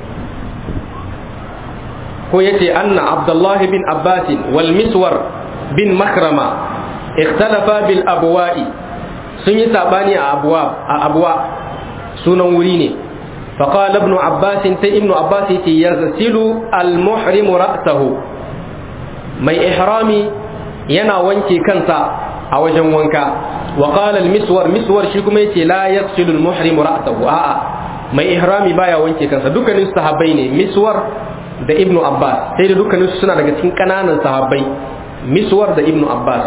هو يتي أن عبد الله بن عباس والمسور بن مخرمة اختلفا بالأبواء سني ساباني أبواب أبواء سنن وريني فقال ابن عباس تي ابن عباس يغسل المحرم رأسه mai ihrami yana wanke kansa a wajen wanka wa qala al-miswar miswar shi kuma yace la yaghsilu al-muhrim ra'sahu a'a mai ihrami baya wanke kansa dukkanin sahabbai ne miswar da ibnu abbas sai da dukkanin su suna daga cikin kananan sahabbai miswar da ibnu abbas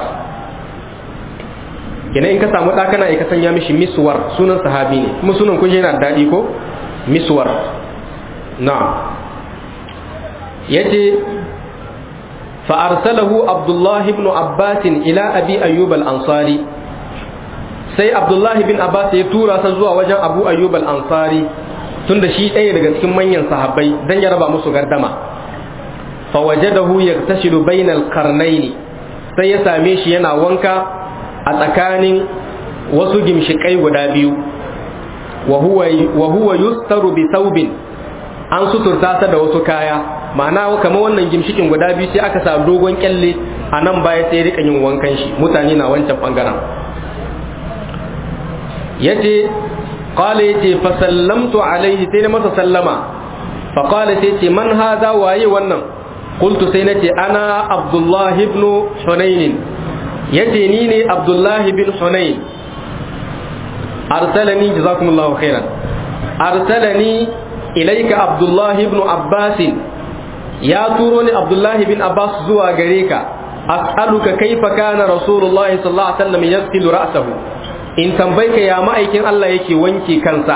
kenan in ka samu da kana ka sanya mishi miswar sunan sahabi ne kuma sunan kun yana daɗi ko miswar na'am yace فأرسله عبد الله بن عباس إلى أبي أيوب الأنصاري sai Abdullahi bin Abbas ya tura sa zuwa wajen Abu Ayyub al-Ansari tunda shi ɗaya daga cikin manyan sahabbai dan ya raba musu gardama fa wajadahu yaktashilu bainal qarnayn sai ya same shi yana wanka a tsakanin wasu gimshikai guda biyu wa huwa yustaru bi saubin an suturta ta da wasu kaya ma'ana kamar wannan gimshikin guda biyu sai aka sa dogon kyalle a nan baya sai rika yin wankan shi mutane na wancan bangaren yace qala yace fa sallamtu alaihi sai na masa sallama fa qala sai ce man hadha waye wannan qultu sai nace ana abdullah ibn hunain yace ni ne abdullah ibn hunain arsalani jazakumullahu khairan arsalani ilayka abdullah ibn abbas ya turo ni abdullah ibn abbas zuwa gare ka as'aluka kaifa kana rasulullah sallallahu alaihi wasallam yaghsilu ra'sahu in tambayka ya ma'aikin Allah yake wanke kansa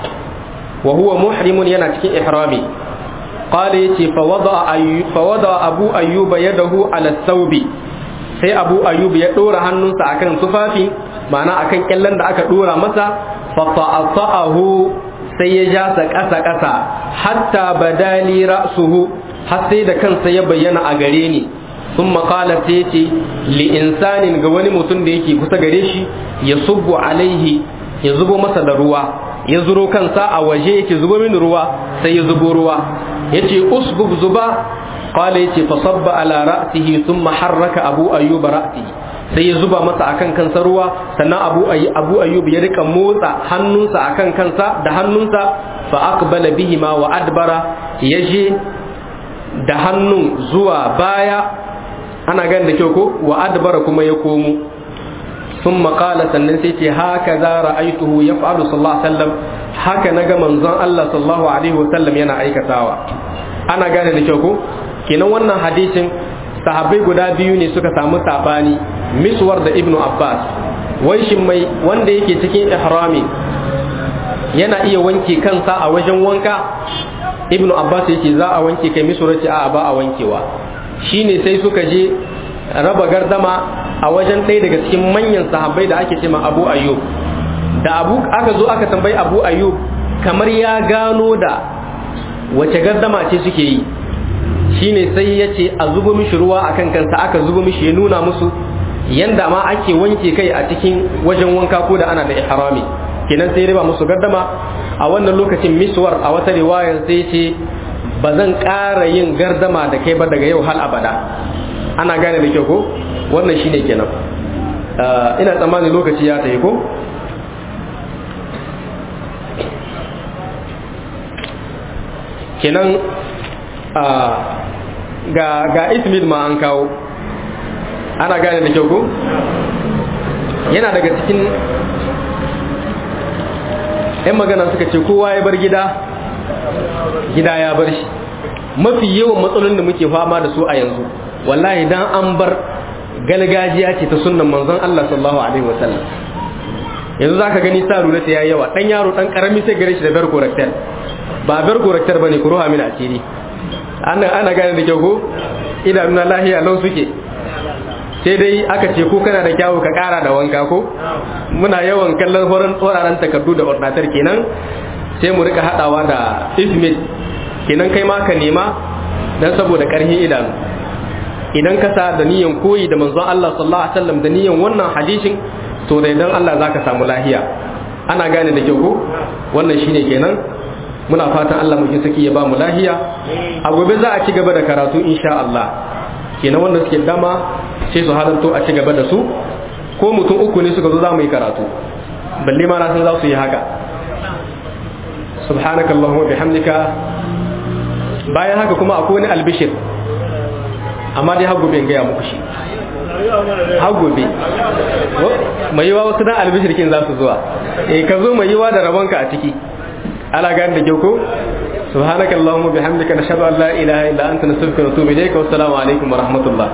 wa huwa muhrimun yana cikin ihrami qala yace fa wada fa wada abu ayyuba yadahu ala thawbi sai abu ayyub ya dora hannunsa akan tufafi ma'ana akan kyallan da aka dora masa fa ta'ahu sai ya ja sa kasa kasa hatta badali ra'suhu har sai da kansa ya bayyana a gare ni sun makala sai ce li insanin ga wani mutum da yake kusa gare shi ya subbu alaihi ya zubo masa da ruwa ya zuro kansa a waje yake zubo mini ruwa sai ya zubo ruwa ya ce usbub zuba qala ya ce fasabba ala ra'sihi thumma harraka abu ayyuba ra'sihi sai ya zuba masa akan kansa ruwa sannan abu abu ayyub ya rika motsa hannunsa akan kansa da hannunsa fa aqbala bihima wa adbara yaje da hannun zuwa baya ana gan da kyau ko wa adbara kuma ya komo sun makala sannan sai ce haka za ra'aituhu ya fa'alu sallallahu alaihi wasallam haka na ga manzon Allah sallallahu alaihi wasallam yana aikatawa ana gane da kyau ko kenan wannan hadisin sahabbai guda biyu ne suka samu sabani miswar da ibnu abbas wai shin mai wanda yake cikin ihrami yana iya wanke kansa a wajen wanka ibnu abbas yake za a wanke kai miswar ce a ba a wankewa shine sai suka je raba gardama a wajen ɗaya daga cikin manyan sahabbai da ake cema abu ayyub da abu aka zo aka tambayi abu ayyub kamar ya gano da wace gardama ce suke yi shine sai ya ce a zubo mishi ruwa akan kansa aka zubo mishi ya nuna musu yanda ma ake wanke kai a cikin wajen wanka ko da ana da ihrami kenan sai riba musu gardama a wannan lokacin miswar a wata riwayar sai ce ba zan ƙara yin gardama da kai ba daga yau hal abada ana gane da kyau ko wannan shine kenan ina tsammani lokaci ya tafi ko kenan ga ga ismid ma an kawo ana gane da kyau ko yana daga cikin 'yan magana suka ce kowa ya bar gida gida ya bar shi mafi yawan matsalolin da muke fama da su a yanzu wallahi dan an bar galgajiya ce ta sunnan manzon Allah sallallahu alaihi wasallam yanzu zaka gani sa rula ta yayi yawa dan yaro dan karami sai gare shi da bar korakter ba bar korakter bane ku ruha mini asiri ana ana gane da kyau ko idanuna lahiya lau suke sai dai aka ce ko kana da kyawu ka kara da wanka ko muna yawan kallon horon tsoraran takardu da ordinatar kenan sai mu rika hadawa da ismit kenan kai ma ka nema dan saboda karhin idanu idan ka sa da niyan koyi da manzon Allah sallallahu alaihi wasallam da niyan wannan hadisin to da idan Allah zaka samu lahiya ana gane da kyau ko wannan shine kenan muna fatan Allah mu saki ya ba mu lahiya a gobe za a ci gaba da karatu insha Allah kenan wanda suke dama sai su halarto a ci gaba da su ko mutum uku ne suka zo za mu yi karatu balle ma na san za su yi haka subhanakallahumma bihamdika bayan haka kuma akwai wani albishir amma dai hagu bai gaya muku shi hagu bai mai yiwa wasu dan albishir kin za su zuwa eh ka zo mai yiwa da rabonka a ciki ala gani da kyau ko سبحانك اللهم وبحمدك نشهد ان لا اله الا انت نستغفرك ونتوب اليك والسلام عليكم ورحمه الله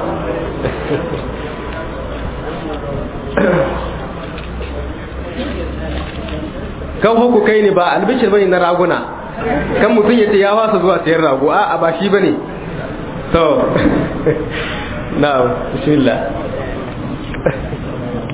kan huku kai ne ba albishir bane na raguna kan mutum ya ce ya wasa zuwa sayan rago a ba shi bane to na'am bismillah